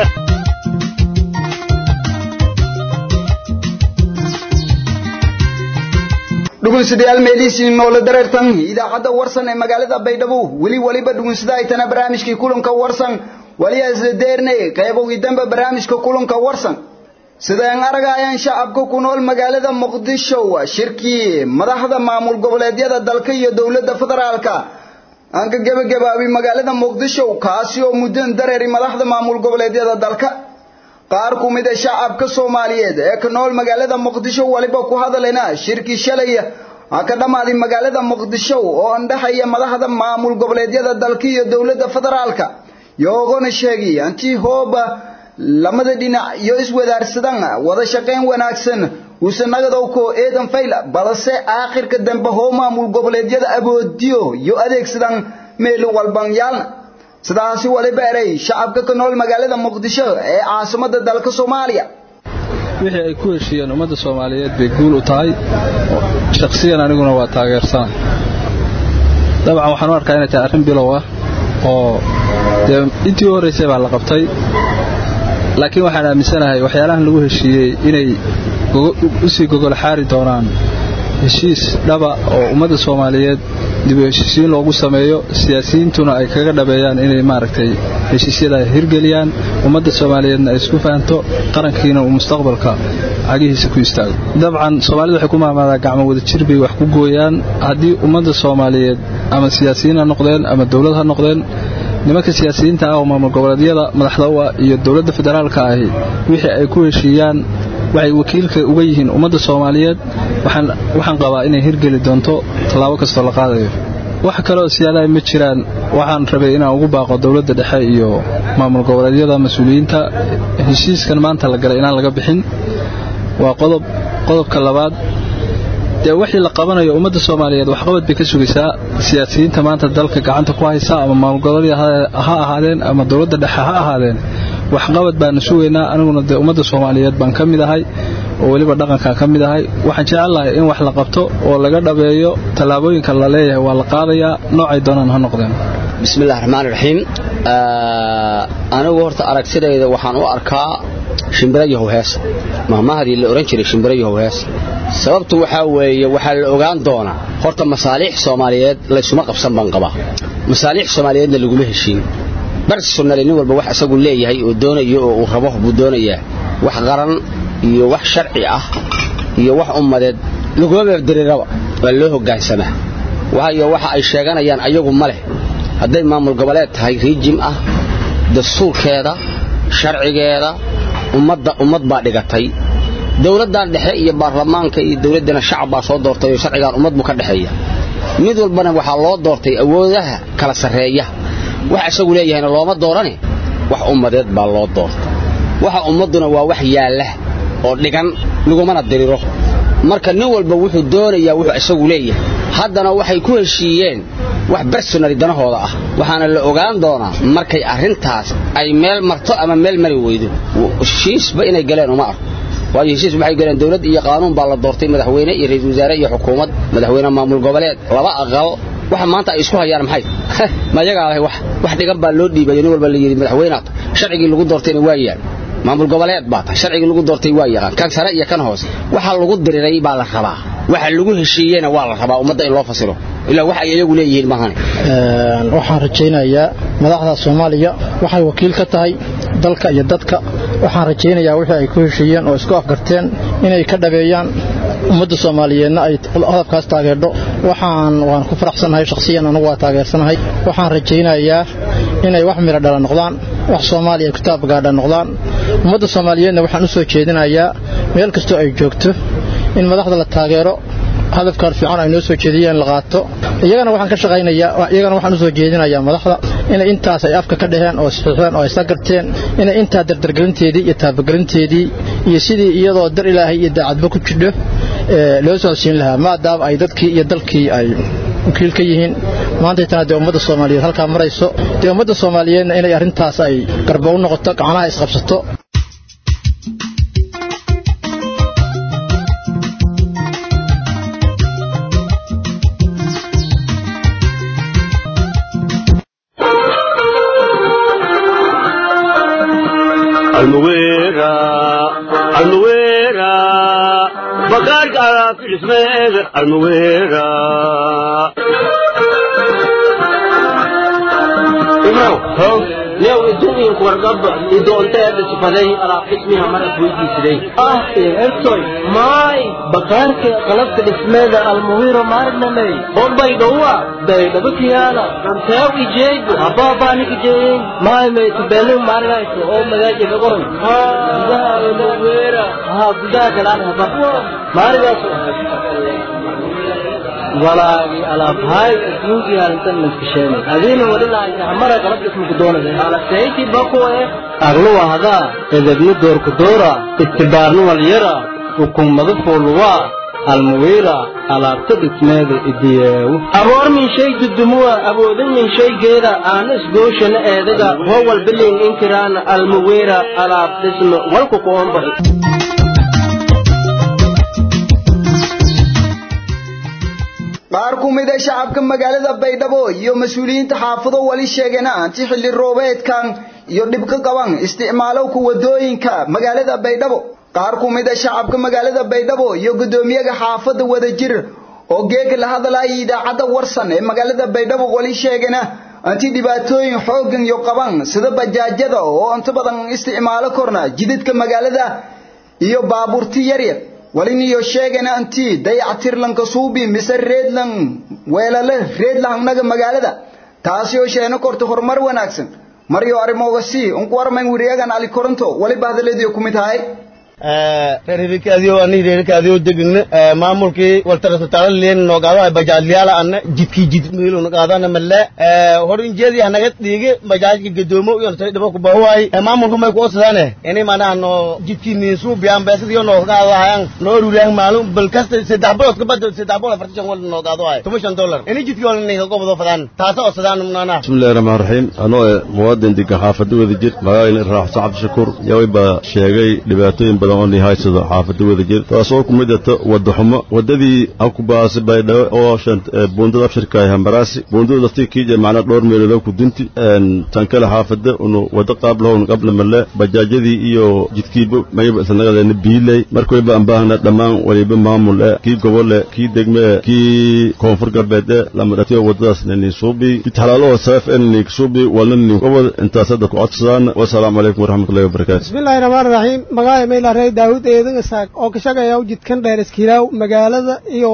A: dhugunsidayaal meelihiisii noola dareertan idaacadda warsan ee magaalada baydhabo weli weliba dhugunsida ay tana barnaamijkii kulanka warsan waliya isla deerne qaybowgii dambe barnaamijka kulanka warsan sidaan aragayaan shacabka ku nool magaalada muqdisho shirkii madaxda maamul goboleedyada dalka iyo dowladda federaalka aan ka gebagabaabay magaalada muqdisho kaasi oo muddan dareeri madaxda maamul goboleedyada dalka qaar ku mid ah shacabka Soomaaliyeed ee ka nool magaalada Muqdisho waliba ku hadalena shirki shalay ka dhamaaday magaalada Muqdisho oo andhaxaya madaxda maamul goboleedyada dalka iyo dawladda federaalka yoogona sheegay anti hooba lamada dhinac iyo iswadaarsadan wada shaqayn wanaagsan uusanagadow ko eedan fayl balse aakhirka dambe hoo maamul goboleedyada aboodiyo iyo adeegsadan meel walban yaalna sidaasi waliba eray shacabka ka nool magaalada muqdisho ee caasimada dalka soomaaliya
P: wixii ay ku heshiiyeen ummadda soomaaliyeed bay guul u tahay shakhsiyan aniguna waa taageersana dabcan waxaan u arkaa inay tahay arrin bilow ah oo dee intii u horraysay baa la qabtay laakiin waxaan aaminsanahay waxyaalahan lagu heshiiyey inay u sii gogol xaari doonaan heshiis dhaba oo ummadda soomaaliyeed dib u heshiisiin loogu sameeyo siyaasiyiintuna ay kaga dhabeeyaan inay maaragtay heshiisyada hirgeliyaan ummadda soomaaliyeedna ay isku fahanto qarankiina uu mustaqbalka cagihiisa ku istaago dabcan soomaalida waxay ku maamaadaa gacmo wada jir bay wax ku gooyaan haddii ummadda soomaaliyeed ama siyaasiyiin ha noqdeen ama dowlad ha noqdeen nimanka siyaasiyiinta ah oo maamul goboleedyada madaxda u ah iyo dowladda federaalka ahi wixii ay ku heshiiyaan waxay wakiilka uga yihiin ummadda soomaaliyeed waxaan qabaa inay hirgeli doonto tallaabo kastoo la qaadayo wax kaleoo siyaadaha ma jiraan waxaan rabay inaan ugu baaqo dowladda dhexe iyo maamul goboleedyada mas-uuliyiinta heshiiskan maanta la galay inaan laga bixin waa qodob qodobka labaad dee wixii la qabanayo ummadda soomaaliyeed waxqabad bay ka sugaysaa siyaasiyiinta maanta dalka gacanta ku haysa ama maamul goboleed ha ahaadeen ama dowladda dhexe ha ahaadeen waxqabad baanu sugaynaa aniguna dee ummadda soomaaliyeed baan ka mid ahay oo weliba dhaqankaan ka mid ahay waxaan jecelahay in wax la qabto oo laga dhabeeyo tallaabooyinka la leeyahay waa la qaadayaa noocay doonaan ha noqdeen
Q: bismillahi raxmaan raxiim anigu horta aragtidayda waxaan u arkaa shimbiro yahow hees mahmahadii la ohan jiray shimbiro yahow hees sababtu waxaa weeye waxaa la ogaan doonaa horta masaaliix soomaaliyeed laysuma qabsan baan qabaa masaaliix soomaaliyeedna laguma heshiin barsunale nin walba wax isagu leeyahay oo doonayo oo uu rabo buu doonayaa wax qaran iyo wax sharci ah iyo wax ummadeed laguma beebdiriraba waa loo hoggaansamaa waayo waxa ay sheeganayaan ayagu ma leh hadday maamul goboleed tahay riijim ah dastuurkeeda sharcigeeda ummadda ummad baa dhigatay dowladdan dhexe iyo baarlamaanka iyo dowladdana shacab baa soo doortay oo sharcigan ummad buu ka dhexeeya mid walbana waxaa loo doortay awoodaha kala sarreeya wax isagu leeyahayna looma doorane wax ummadeed baa loo doortay waxa ummadduna waa wax yaalla oo dhigan lagumana diriro marka nin walba wuxuu doonayaa wuxuu isagu leeyahay haddana waxay ku heshiiyeen wax bersonali danahooda ah waxaana la ogaan doonaa markay arrintaas ay meel marto ama meel mari weydo heshiisba inay galeen uma arko waayo heshiis waxay galeen dowlad iyo qaanuun baa la doortay madaxweyne iyo ra'iisul wasaare iyo xukuumad madaxweyne maamul goboleed laba aqal waxa maanta ay isku hayaan maxay ma iyagaa leh wax wax dhigan baa loo dhiibayo nin walba la yidhi madaxweynaad sharcigii lagu doortayna waa yaal maamul goboleed baa tahay sharcigii lagu doortay waa yaqaan kan sare iyo kan hoose waxa lagu diriray baa la rabaa waxa lagu heshiiyeyna waa la rabaa ummadda in loo fasiro ilaa wax ay iyagu leeyihiin maahane
R: waxaan rajaynayaa madaxda soomaaliya waxay wakiil ka tahay dalka iyo dadka waxaan rajaynayaa wixii ay ku heshiiyeen oo isku afgarteen inay ka dhabeeyaan ummadda soomaaliyeedna ay hadafkaas taageerdho waxaan waan ku faraxsanahay shakhsiyan anugu waa taageersanahay waxaan rajaynayaa inay wax miro dhala noqdaan wax soomaaliya ay kitaab gaadha noqdaan ummadda soomaaliyeedna waxaan u soo jeedinayaa meel kastoo ay joogto in madaxda la taageero hadafkaan fiican ay noo soo jeediyeen la qaato iyagana waxaan ka shaqaynayaa iyagana waxaan u soo jeedinayaa madaxda inay intaas ay afka ka dhaheen oo saxiixeen oo ay sagarteen inay intaa dardargelinteedii iyo taabagelinteedii iyo sidii iyadoo dar ilaahay iyo daacadba ku jidho loo socodsiin lahaa maadaama ay dadkii iyo dalkii ay wakiil ka yihiin maantaytana dee ummadda soomaaliyeed halkaa marayso dee ummadda soomaaliyeedna inay arrintaas ay garba u noqoto gacnaha isqabsato
D: almuwera almuwera bakaarka alaabta dhismeeda almuwera
E: ibrow new idduunyanku wargaba idoonteeda sifaday alaab dhismiha marad weydiisiday ah ertoy maay bakaarka qalabka dhismeeda almuwiro maarnamey bombay dhowa baydhabakiyaala ranteew ijeego habaabanik ijeeyin maay maytubeenu maarinayso oo magaaja gagoran gudaha almuwira ha gudaha galaan haba maarigaas walaagi alaabhaay adduunkii halintan maskasheenay adiina wadhilaaysa hamara qalab ismuku doonaysa alasayti bakuwe agluwa hadaa edebni doorku doora istibaarni walyara hukummadu fuuluwaa almuwiira alaabta dhismeeda idiyeewu aboor min shay dudumuwa abooda min shaygeeda aana isgooshana eedaga hoo walbiling inkiraana almuwiira alaab dhisme walku kuombax
A: qaar ku mid a shacabka magaalada baydhabo iyo mas-uuliyiinta xaafado wali sheegeen anti xilli roobeedkan iyo dhibka qaban isticmaalowka wadooyinka magaalada baydhabo qaar ku mid a shacabka magaalada baydhabo iyo guddoomiyaha xaafada wadajir oo geega la hadlayay idaacadda warsan ee magaalada baydhabo wali sheegeen anti dhibaatooyin xooggan iyo qaban sida bajaajyada oo inta badan isticmaalo korna jidadka magaalada iyo baabuurti yaryar waliniyo sheegana anti dayactirlanka suubi mise reedlan weelale reedlahangnaga magaalada taasi oo sheena korta horumar wanaagsan maryo arimoogasi unku warmayn wiriyagan ali koronto waliba hadaladiyo ku mid tahay
S: reerikaadiyo ani reerikaadiyo degna maamulkii waltarasataala leen noogaado bajaajliyaala anna jidkii jid miilu nogaadana malle hor injeedi hanaga dhiige bajaajka gadoomo iyo tay dhabo ku bahuwaay maamulku may ku osadaane ini manaha no jidkii niinsu biyaan beesadiyo noogaado hayan noo ruulaan maalum bal kasta saddex bilood ka bada saddex bilood afartan wal noogaado hay tuma shan dollar ini jidkii wala ninka gobodo fadaan taasa osadaan mnana
T: bismillahi rahmaan raxiim anoo muwaadin degan xaafada wada jir magaalada raaxsan cabdishakuur yaway baa sheegay dhibaatooyin badan oo nihaysado xaafada wada jir taasoo ku midata wada xumo wadadii akubaasi baydhabo oo buundada abshirka hambaraasi buundada laftii kiija macnaa dhowr meelood ku dunti tan kale xaafada unu wada qaab lahown qabla male bajaajyadii iyo jidkiiba mayba isanagadeen biiley markayba aan baahna dhammaan waliba maamul e kii gobole kii degme kii koonfur galbeed e lamadhatiyo wadadaas nini suubi jid halaaloo saaf en nik suubi walna nin gobol intaas hadda ku codsadaan wasalaamu calaykum waraxmatullahi wabarakaatu
U: bismillahi rahmaani rahiim magaaya mayla rey daawud eedan isaaq oo ka shaqeeya jidkan dheer iskiilaaw magaalada iyo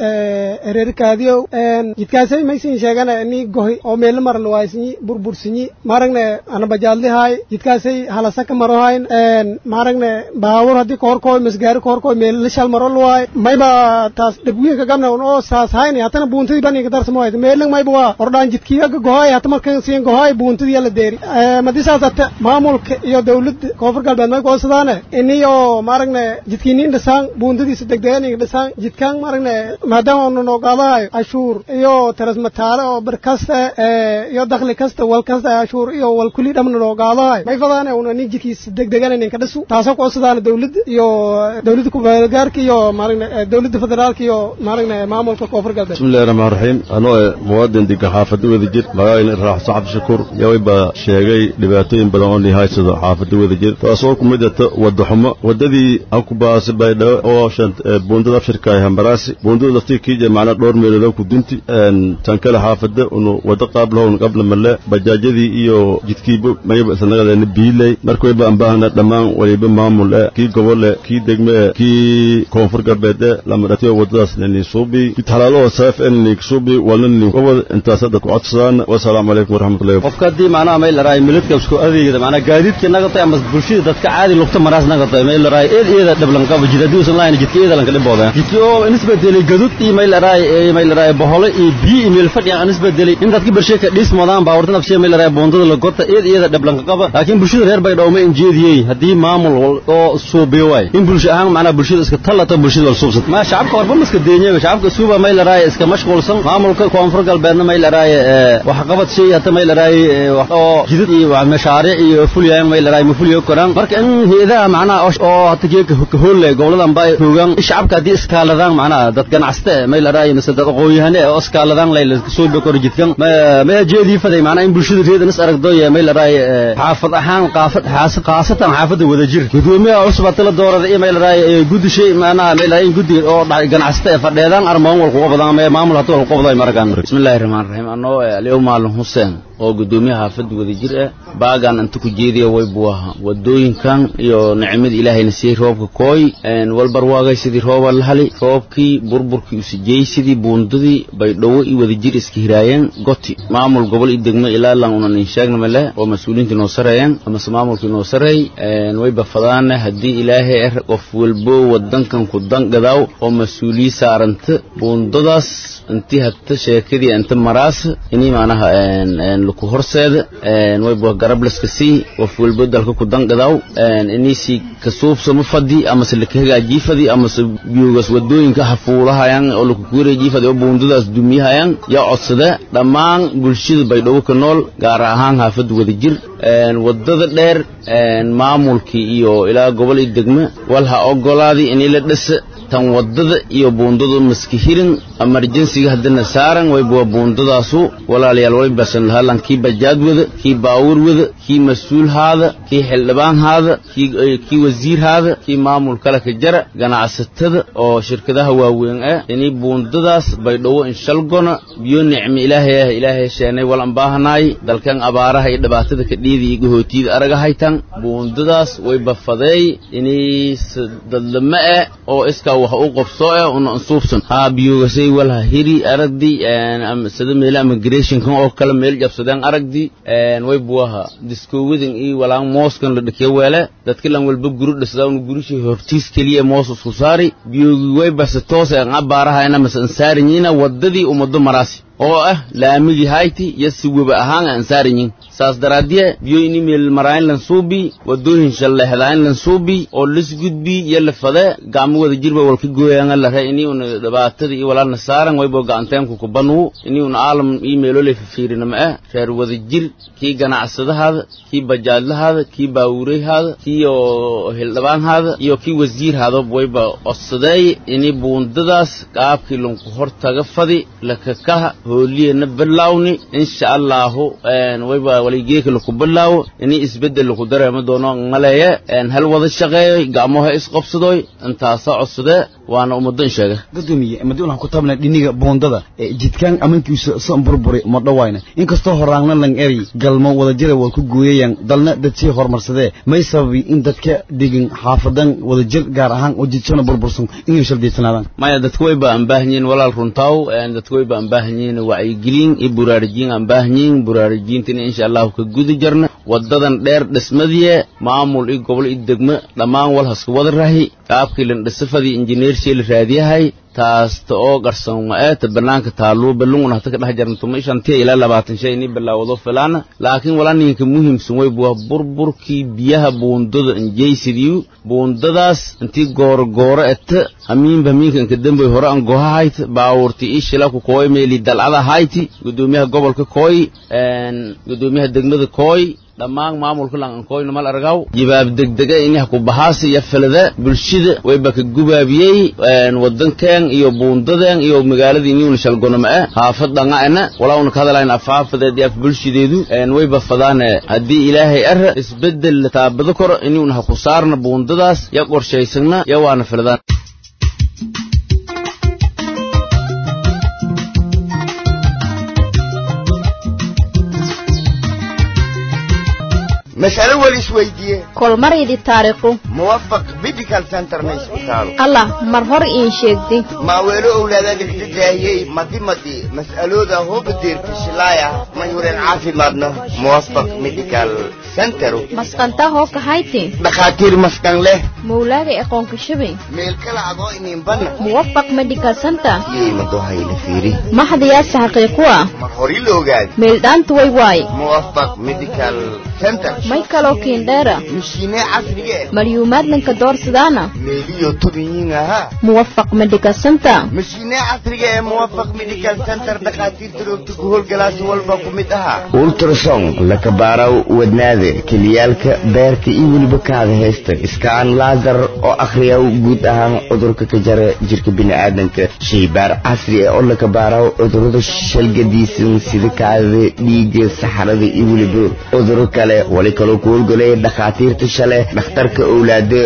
U: reerkaadiyow jidkaasay maysin sheegana ni gohi oo meelo maral waaysinyi burbursinyi maaragne ana bajaadlihaay jidkaasay halasaka marohayn maaragne baawur haddii kohorkooy masgaari kohorkooy meelo shal maro luwaay mayba taas dhibwiinka gabna oo saas hayni hatana buuntadii baniga darsamo hayt meelang mayba waa ordhaan jidkiyaga gohaay hata markan siin gohaay buuntadii la deeri madi saas hata maamulka iyo dawladda koonfur galbeed may koosadaane iniyo iyo maaragna jidkiinin dhisaan buundadiisa degdeganiga dhisaan jidkaan maaragna maadaama unu noogaadahayo cashuur iyo tarasmataale oo bir kasta iyo dakhli kasta wal kasta cashuur iyo wal kulli dhamna noogaadahayo may fadaana una nin jidkiisa degdeganan ka dhisu taasoo ku codsadaan dawladda iyo dawladda kumeelgaarka iyo maaragna dawladda federaalka iyo maaragna maamulka koonfur galbeed
T: bismillahi raxmaan raxiim anoo eh muwaadin diga xaafada wadajir magaalana raaxsan cabdishakuur yaway baa sheegay dhibaatooyin badan oo nihaysado xaafada wadajir taasoo ku mid ata wadaxumo wadadii akubaasi baydhawe oo shant buundada abshirka ay hambaraasi buundada laftii kiija macna dhowr meeloodoo ku dunti tan kale xaafada unu wada qaablahown qabla male bajaajyadii iyo jidkiiba mayaba isnagadeena biiley markay baan baahna dhammaan waliba maamul eh kii gobol eh kii degme eh kii koonfur galbeed eh lama dhatiyo wadadaas nini suubi mid halaaloo saaf en nini suubi walna nini gobol intaas hadda ku codsadaan wasalaamu calaykum waraxmatullahi
B: qofka haddii macnaha may laraay miladka isku adeegda macnaha gaadiidka nagatay ama bulshada dadka caadi lugta maraas nagatay may laraay eed eeda dhablan qaba jid haddii usan lahayn jidka eeda lanka dhibooda jidki oo nisbedelay gadud iyo may laraay may laraay bohole iyo biyo iyo meel fadhi aan nisbedelay in dadka bulshada ka dhiis modaan baawartan afshee may laraay boondada la gota eed eeda dhablanka qaba laakiin bulshada reer baydhabo ma injeediyey haddii maamul oo suubiyo waay in bulsho ahaan macnaha bulshada iska tallata bulshada wal suubsat ma shacabka warba ma iska deenyaba shacabka suuba may laraay iska mashquulsan maamulka koonfur galbeedna may laraay wax qabad shay hata may laraay oo jidad iyo mashaariic iyo fuliyaan may laraay ma fuliyo koraan marka in heedaha macnaha oo hata geeka kahoolle goboladan baa joogaan shacabka haddii iskaaladaan macnaha dad ganacsate may laraay mise dad aqoonyahane oo iskaaladaan lay soo bekoro jidkan ma jeedii faday macnaha in bulshada reedan is aragdo may laraay xaafad ahaan qaafad khaasatan xaafadda wadajir gudoomiyaha cusub hata la doorada iyo may laraay guddi shay macnaha may laraay in guddiga oo ganacsate ee fadheedaan armaan wal kuga badaan maamul hata wal kuga badaan marakan
V: bismillahi raxmaan raxiim anoo aliyow maalin xuseen oo gudoomiyaha xaafadda wadajir ah baagaan inta ku jeediya way buu ahaa wadooyinkan iyo nicmada ilaahayna siiyey roobka kooy walbarwaagay sidii rooba la hali roobkii burburkii usijey sidii buundadii baydhawo iyo wadajir iska hiraayeen goti maamul gobol iyo degmo ilaa lan unan in sheegna male oo mas-uuliyiinta inoo sareeyeen amase maamulka inoo sareey way bafadaana haddii ilaahay er qof walbo wadankan ku dangadaaw oo mas-uuliyi saaranta buundadaas intii hata sheekadii inta maraas inii macnaha laku horseeda way bua garablaska sii qof walbo dalka ku dangadaaw inisi kasuubsama fadi amase laka hagaajii fadi amase biyoogaas wadooyinka hafuulahayan oo laku kuwareejii fadi oo buundadaas dumiyahayaan yaa codsada dhammaan bulshada baydhabo ka nool gaar ahaan haafada wadajir wadada dheer maamulkii iyo ilaa gobol iyo degme wal ha ogolaadii inii la dhasa tan wadada iyo buundadu maska hirin emerjensiga haddana saaran wayba buundadaasu walaalayaal walibasan lahalan kii bajaad wada kii baawur wada kii mas-uul haada kii xildhibaan haada kii wasiir haada kii maamul kale ka jara ganacsatada oo shirkadaha waaweyn ah inii buundadaas baydhawo inshalgona biyo nicmi ilaahay ah ilaahay sheenay walan baahanaay dalkan abaaraha iyo dhibaatada ka dhiida iyo gahootiyada aragahaytan buundadaas way bafadeey inii dadlama ah oo iska wax u qabso eh una ansuubsan haa biyoogasay walha hiri aragdi sida meela immigrationkan oo kale meel jabsadeen aragdi way buwaha diskowadan iyo walaan mooskan la dhakiyo weele dadka lan walba guru dhisdaa una gurushi hortiis keliya moos isku saari biyoogi way base toos ee qabaarahayna mase ansaarinyiina wadadii ummado maraasi oo ah laamigii hayti iyo si weba ahaan aan saaranyin saas daraadiye biyo ini meel maraayin lan suubi wadooyin shalleexdaayin lan suubi oo lis gudbi iyo lafade gacmo wada jirba walka gooyanga lare ini una dhibaatada iyo walaalna saaran waybo gacanteenku kubanuu ini una aalam iyo meeloley fafiirina ma ah reer wada jir kii ganacsadahaada kii bajaadlahaada kii baawureyhaada kii oo hildhibaanhaada iyo kii wasiirhaada wayba codsadeey ini buundadaas qaabkii lanku hortaga fadi lakakaha hooliyana bilawni insha allahu wayba waligeeka laku bilaawo ini isbedel laku dareemo doono maleeye hal wada shaqeeyo gacmoha isqobsadoy intaasa codsade waana ummado in sheega
W: gudoomiye madi waxaan ku taabnaa dhiniga buundada jidkaan amankiisa san burburi ma dhawayna inkastoo horaangna lang eri galmo wadajira waa ku gooyayaan dalna dad sii horumarsadee may sababi in dadka degin xaafadan wadajir gaar ahaan oo jidsana burbursan inay shaldeysanaadaan
V: maya dadka way ba aan baahanyiin walaal runtaaw dadka way ba aan baahanyiin wacyigelin iyo buraarijiin aan baahanyiin buraarijiintina insha allahu ka gudi jarna wadadan dheer dhismadiye maamul iyo gobol iyo degmo dhammaan walhaska wada rahi qaabkii lan dhisafadii injineershii la raadiyahay taasta oo qarsan ma'eeta bannaanka taaluu ballunguna hata ka dhex jarna tuma shantiya ilaa labaatan shay ini bilaawado filaana laakiin wala ninka muhiimsan way buwa burburkii biyaha buundada injaysidiyu buundadaas intii goorogooro eta hamiinba hamiinka inka dambay hore an goha hayti baawurti ii shila ku kooy meeli dalcada hayti gudoomiyaha gobolka kooy gudoomiyaha degmada kooy dhammaan maamulka lanqankooyna mal argaw jibaab degdega ini haku bahaasa iyo filada bulshada wayba ka gubaabiyey wadankeen iyo buundadeen iyo magaaladii niwna shalgonoma-e haafad dhanga'ena walauna ka hadalayn afhaafadeed iyo af bulshadeedu wayba fadaane haddii ilaahay ara isbeddel taabado koro iniwna haku saarna buundadaas ya qorshaysagna ya waana filadaan
M: mas'alo weli isweydiiye
C: kolmaraydi taariikhu
M: muwafaq medical centerna isbitaalo
C: allah mar hor iin sheegdi
M: maaweelo owlaadaada kidadaahiyey madi madi mas'alooda hooba deerta shilaaya mayhuren caafimaadna muwafaq medical centero
C: masqantaa hoo kahayti
M: dhakhaatiir maskan leh
C: mawlaaga aqoonka shabay
M: meel kala adoo inimbana
C: muwafaq medical center
M: yeymadohayla fiiri
C: maxdayaasa xaqiiquwa
M: mar hori la ogaadi
C: meeldhaanta way waay
M: muwafaq medical center
C: may kaloo kiindheera
M: mishiine casriga eh
C: malyuumaadlanka doorsidaana
M: meeliyo tubiyiin ahaa
C: muwafaq medical center
M: mishiine casriga ee muwafaq medical center dhakhaatiirta roogta ku howlgalaasi walba ku mid ahaa ultrason lakabaaraw wadnaada keliyaalka beerka iyo weliba kaada heesta iskaan laasar oo akhriyaw guud ahaan cudurka ka jara jirka bini'aadanka shaybaar casri ah oo lakabaaraw cudurada shalgadiisan sida kaadada dhiigga saxarada iyo weliba cuduro kale wali kaloo ku howlgalaya dhakhaatiirta shale dhakhtarka owlaada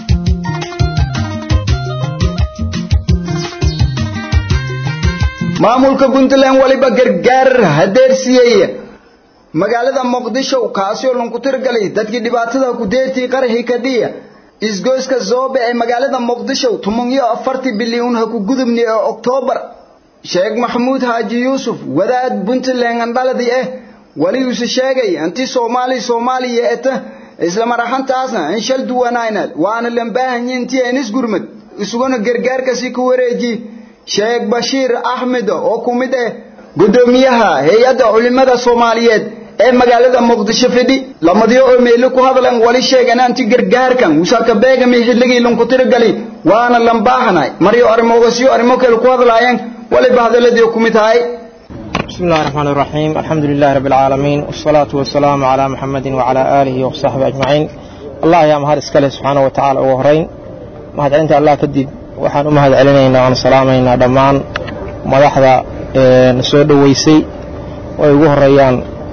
A: maamulka puntland waliba gargaar hadeersiiyey magaalada muqdisho kaasi oo lanku tirgalay dadkii dhibaatada ku deertii qaraxii kadhiya isgoyska zoobe ee magaalada muqdisho tuman iyo afartii bilyuun ha ku gudubni ee oktoobar sheekh maxamuud haaji yuusuf wadaad puntland andhaladi ah waligiisu sheegay intii soomaali soomaaliya eta isla maraxantaasna in shal duwanaynad waana lambaahanyi intii enis gurmad isuguna gargaarkasi ku wareeji sheekh bashiir axmed oo ku mid ah gudoomiyaha hay-adda culimada soomaaliyeed ee magaalada muqdisho fidhi lamadiyo oo meelo ku hadlan wali sheegan anti gargaarkan usaka beegami xilligii lanku tiragali waana lambaahanay maryo arrimoogasiyo arrimo kale ku hadlaayeen waliba hadaladii ku mid tahay
F: بسم الله الرحمن الرحيم الحمد لله رب العالمين والصلاة والسلام على محمد وعلى آله وصحبه أجمعين الله يا مهار اسكاله سبحانه وتعالى وهرين مهد عند الله كدب وحان أمهد علينا وعن سلامينا دمان مدحدا نسود ويسي ويقوه الريان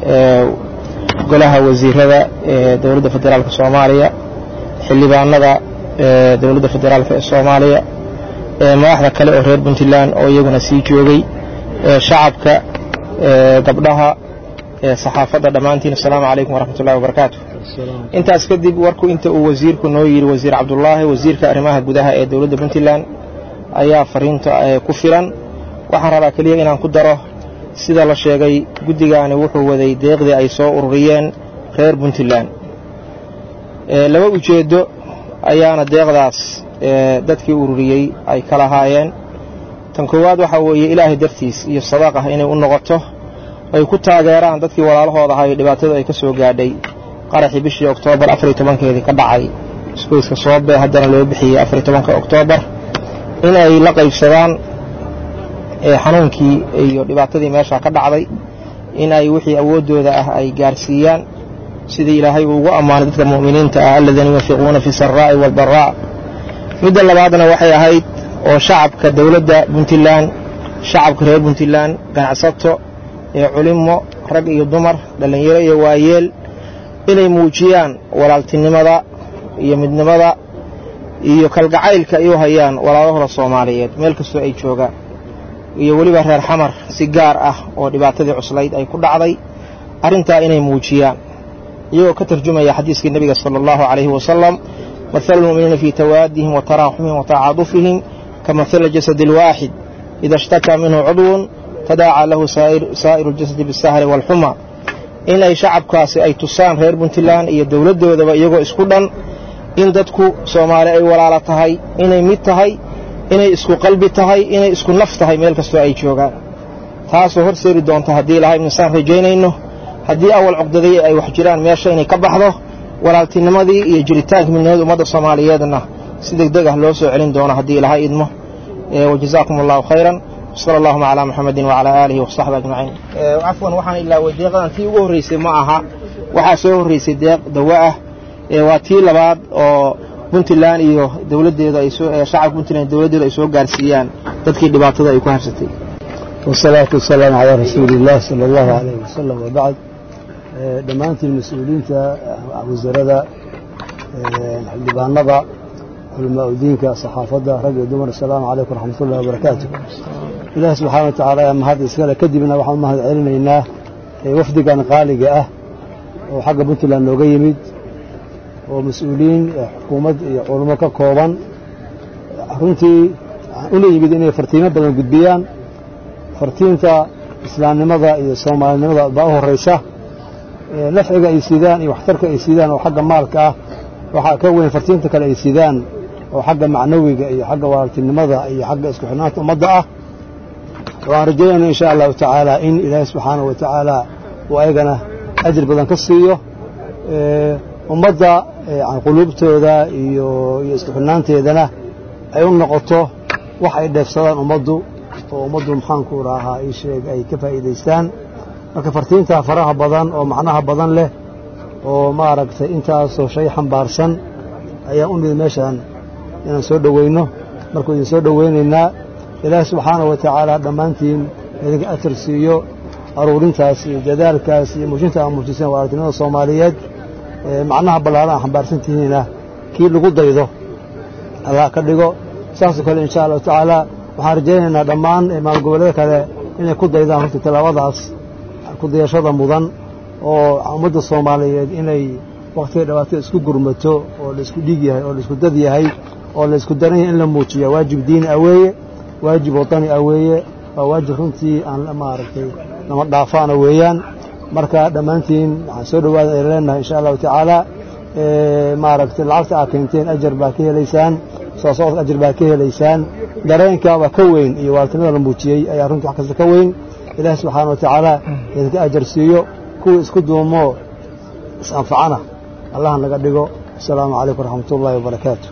F: قلها وزيرها دولة فدرالك الصومالية xildhibaanada dowladda federaalk ee soomaaliya madaxda kale oo reer puntland oo iyaguna sii joogay shacabka gabdhaha saxaafadda dhammaantiin asalaamu calaykum waraxmatullahi wabarakaatu intaas kadib warku inta uu wasiirku noo yidhi wasiir cabdulaahi wasiirka arrimaha gudaha ee dowladda puntland ayaa fariinta ku filan waxaan rabaa keliya inaan ku daro sida la sheegay guddigaani wuxuu waday deeqdii ay soo ururiyeen reer puntland laba ujeeddo ayaana deeqdaas dadkii ururiyey ay ka lahaayeen tan koowaad waxaa weeye ilaahay dartiis iyo sadaaq ah inay u noqoto ay ku taageeraan dadkii walaalahooda ahaa ee dhibaatadu ay ka soo gaadhay qaraxii bishii oktoobar afariy tobankeedii ka dhacay isgoyska soobe haddana loo bixiyey afariy tobanka oktoobar in ay la qaybsadaan xanuunkii iyo dhibaatadii meesha ka dhacday in ay wixii awooddooda ah ay gaarsiiyaan sidii ilaahay uu ugu ammaanay dadka mu'miniinta ah aladiina yunfiquuna fi saraa'i waalbaraa midda labaadna waxay ahayd oo shacabka dowladda puntland shacabka reer puntland ganacsato ee culimo rag iyo dumar dhallinyaro iyo waayeel inay muujiyaan walaaltinimada iyo midnimada iyo kalgacaylka ay u hayaan walaalahooda soomaaliyeed meel kastoo ay joogaan iyo weliba reer xamar si gaar ah oo dhibaatadii cuslayd ay ku dhacday arrintaa inay muujiyaan iyagoo ka tarjumaya xadiiskii nebiga sala allahu calayhi wasalam mathalu lmu'miniina fii tawaadihim wa taraaxumihim wa tacaadufihim ka mathali jasadi alwaaxid ida ishtakaa minhu cudwun tadaacaa lahu saa'iru ljasadi bisahri waalxuma in ay shacabkaasi ay tusaan reer puntland iyo dowladdoodaba iyagoo isku dhan in dadku soomaali ay walaalo tahay inay mid tahay inay isku qalbi tahay inay isku naf tahay meel kastoo ay joogaan taasoo horseedi doonta haddii ilahay insaan rajaynayno haddii awal cuqdadii ay wax jiraan meesha inay ka baxdo walaaltinimadii iyo jiritaanka midnimada ummadda soomaaliyeedna si deg deg ah loo soo celin doono haddii ilahay idmo wajazaakum allahu khayran وصلى اللهم على محمد وعلى آله وصحبه أجمعين عفوا waxaan ilaa deeqadan tii ugu horeysay ma aha waxaa soo horeysay deeq dawa ah waa tii labaad oo puntland iyo dowladeeda ay soo shacabka puntland dowladeeda ay soo gaarsiiyaan dadkii dhibaatada ay ku harsatay
G: والصلاة والسلام على رسول الله صلى الله عليه وسلم وبعد dhammaantiin mas-uuliyiinta wasaaradda xildhibaanada culamaau diinka saxaafadda rag iyo dumar asalaamu calaykum waraxmatullahi wabarakaatu ilaahi subxaana wa tacaala ayaa mahad iskale kadibna waxaan mahad celinaynaa wafdigan qaaliga ah oo xagga puntland nooga yimid oo mas-uuliyiin xukuumad iyo culamo ka kooban runtii una yimid inay fartiimo badan gudbiyaan fartiinta islaamnimada iyo soomaalinimada baa u horraysa nafciga ay sidaan iyo waxtarka ay sidaan oo xagga maalka ah waxaa ka weyn fartiinta kale ay sidaan oo xagga macnawiga iyo xagga walaaltinimada iyo xagga isku xidhnaanta ummadda ah waxaan rajaynayna insha allahu tacaala in ilaahay subxaanahu wa tacaala uu ayagana ajir badan ka siiyo ummadda quluubtooda iyo iyo isku xidhnaanteedana ay u noqoto wax ay dheefsadaan ummaddu oo ummaddu maxaanku raahaa ii sheeg ay ka faa'iidaystaan marka fartiintaa faraha badan oo macnaha badan leh oo maaragtay intaasoo shay xambaarsan ayaa u nimid meeshaan inaan soo dhoweyno markuu idin soo dhoweynaynaa ilaahi subxaanahu wa tacaala dhammaantiin idinka atar siiyo aruurintaas iyo dadaalkaas iyo muujinta aa muujiseen waartinimada soomaaliyeed macnaha ballaaran aa xambaarsan tihiina kii lagu daydo allah ka dhigo saasoo kale insha allahu tacaala waxaan rajaynaynaa dhammaan maalgoboleeda kale inay ku daydaan horta tallaabadaas kudayashada mudan oo ummadda soomaaliyeed inay wakhtiga dhawaatada isku gurmato oo laisku dhiig yahay oo laisku dad yahay oo laisku daran yahay in la muujiya waajib diini ah weeye waajib wadani ah weeye waa waajib runtii aan maaragtay lama dhaafaana weeyaan marka dhammaantiin waxaan soo dhowaada ay leenahay insha allahu tacaala maaragtay lacagta aa keenteen ajar baa ka helaysaan soo socodka ajar baa ka helaysaan dareenkaaba ka weyn iyo waartinada la muujiyey ayaa runtii wax kasta ka weyn ilaahi subxaana wa tacaala idinka ajar siiyo kuwa isku duumoo is-anfacana allah naga dhigo asalaamu calaykum waraxmat ullaahi wabarakaatu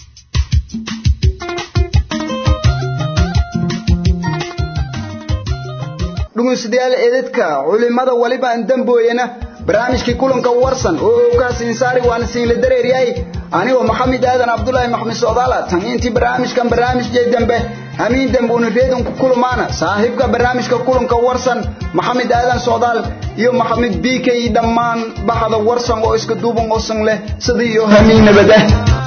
A: dhuguystayaal eedadka culimada waliba aan dambooyana barnaamijkii kulanka warsan oo ogaas insaari waana siinla dareeryahay anigoo maxamed aadan cabdulaahi maxmed socdaala tan intii barnaamijkan barnaamijjay dambe hamiin dambe una reedun ku kulmaana saaxiibka barnaamijka kulanka warsan maxamed aadan socdaal iyo maxamed biike iyo dhammaan baxda warsan oo iska duuban oosan leh sidii iyo hamiin nabad ah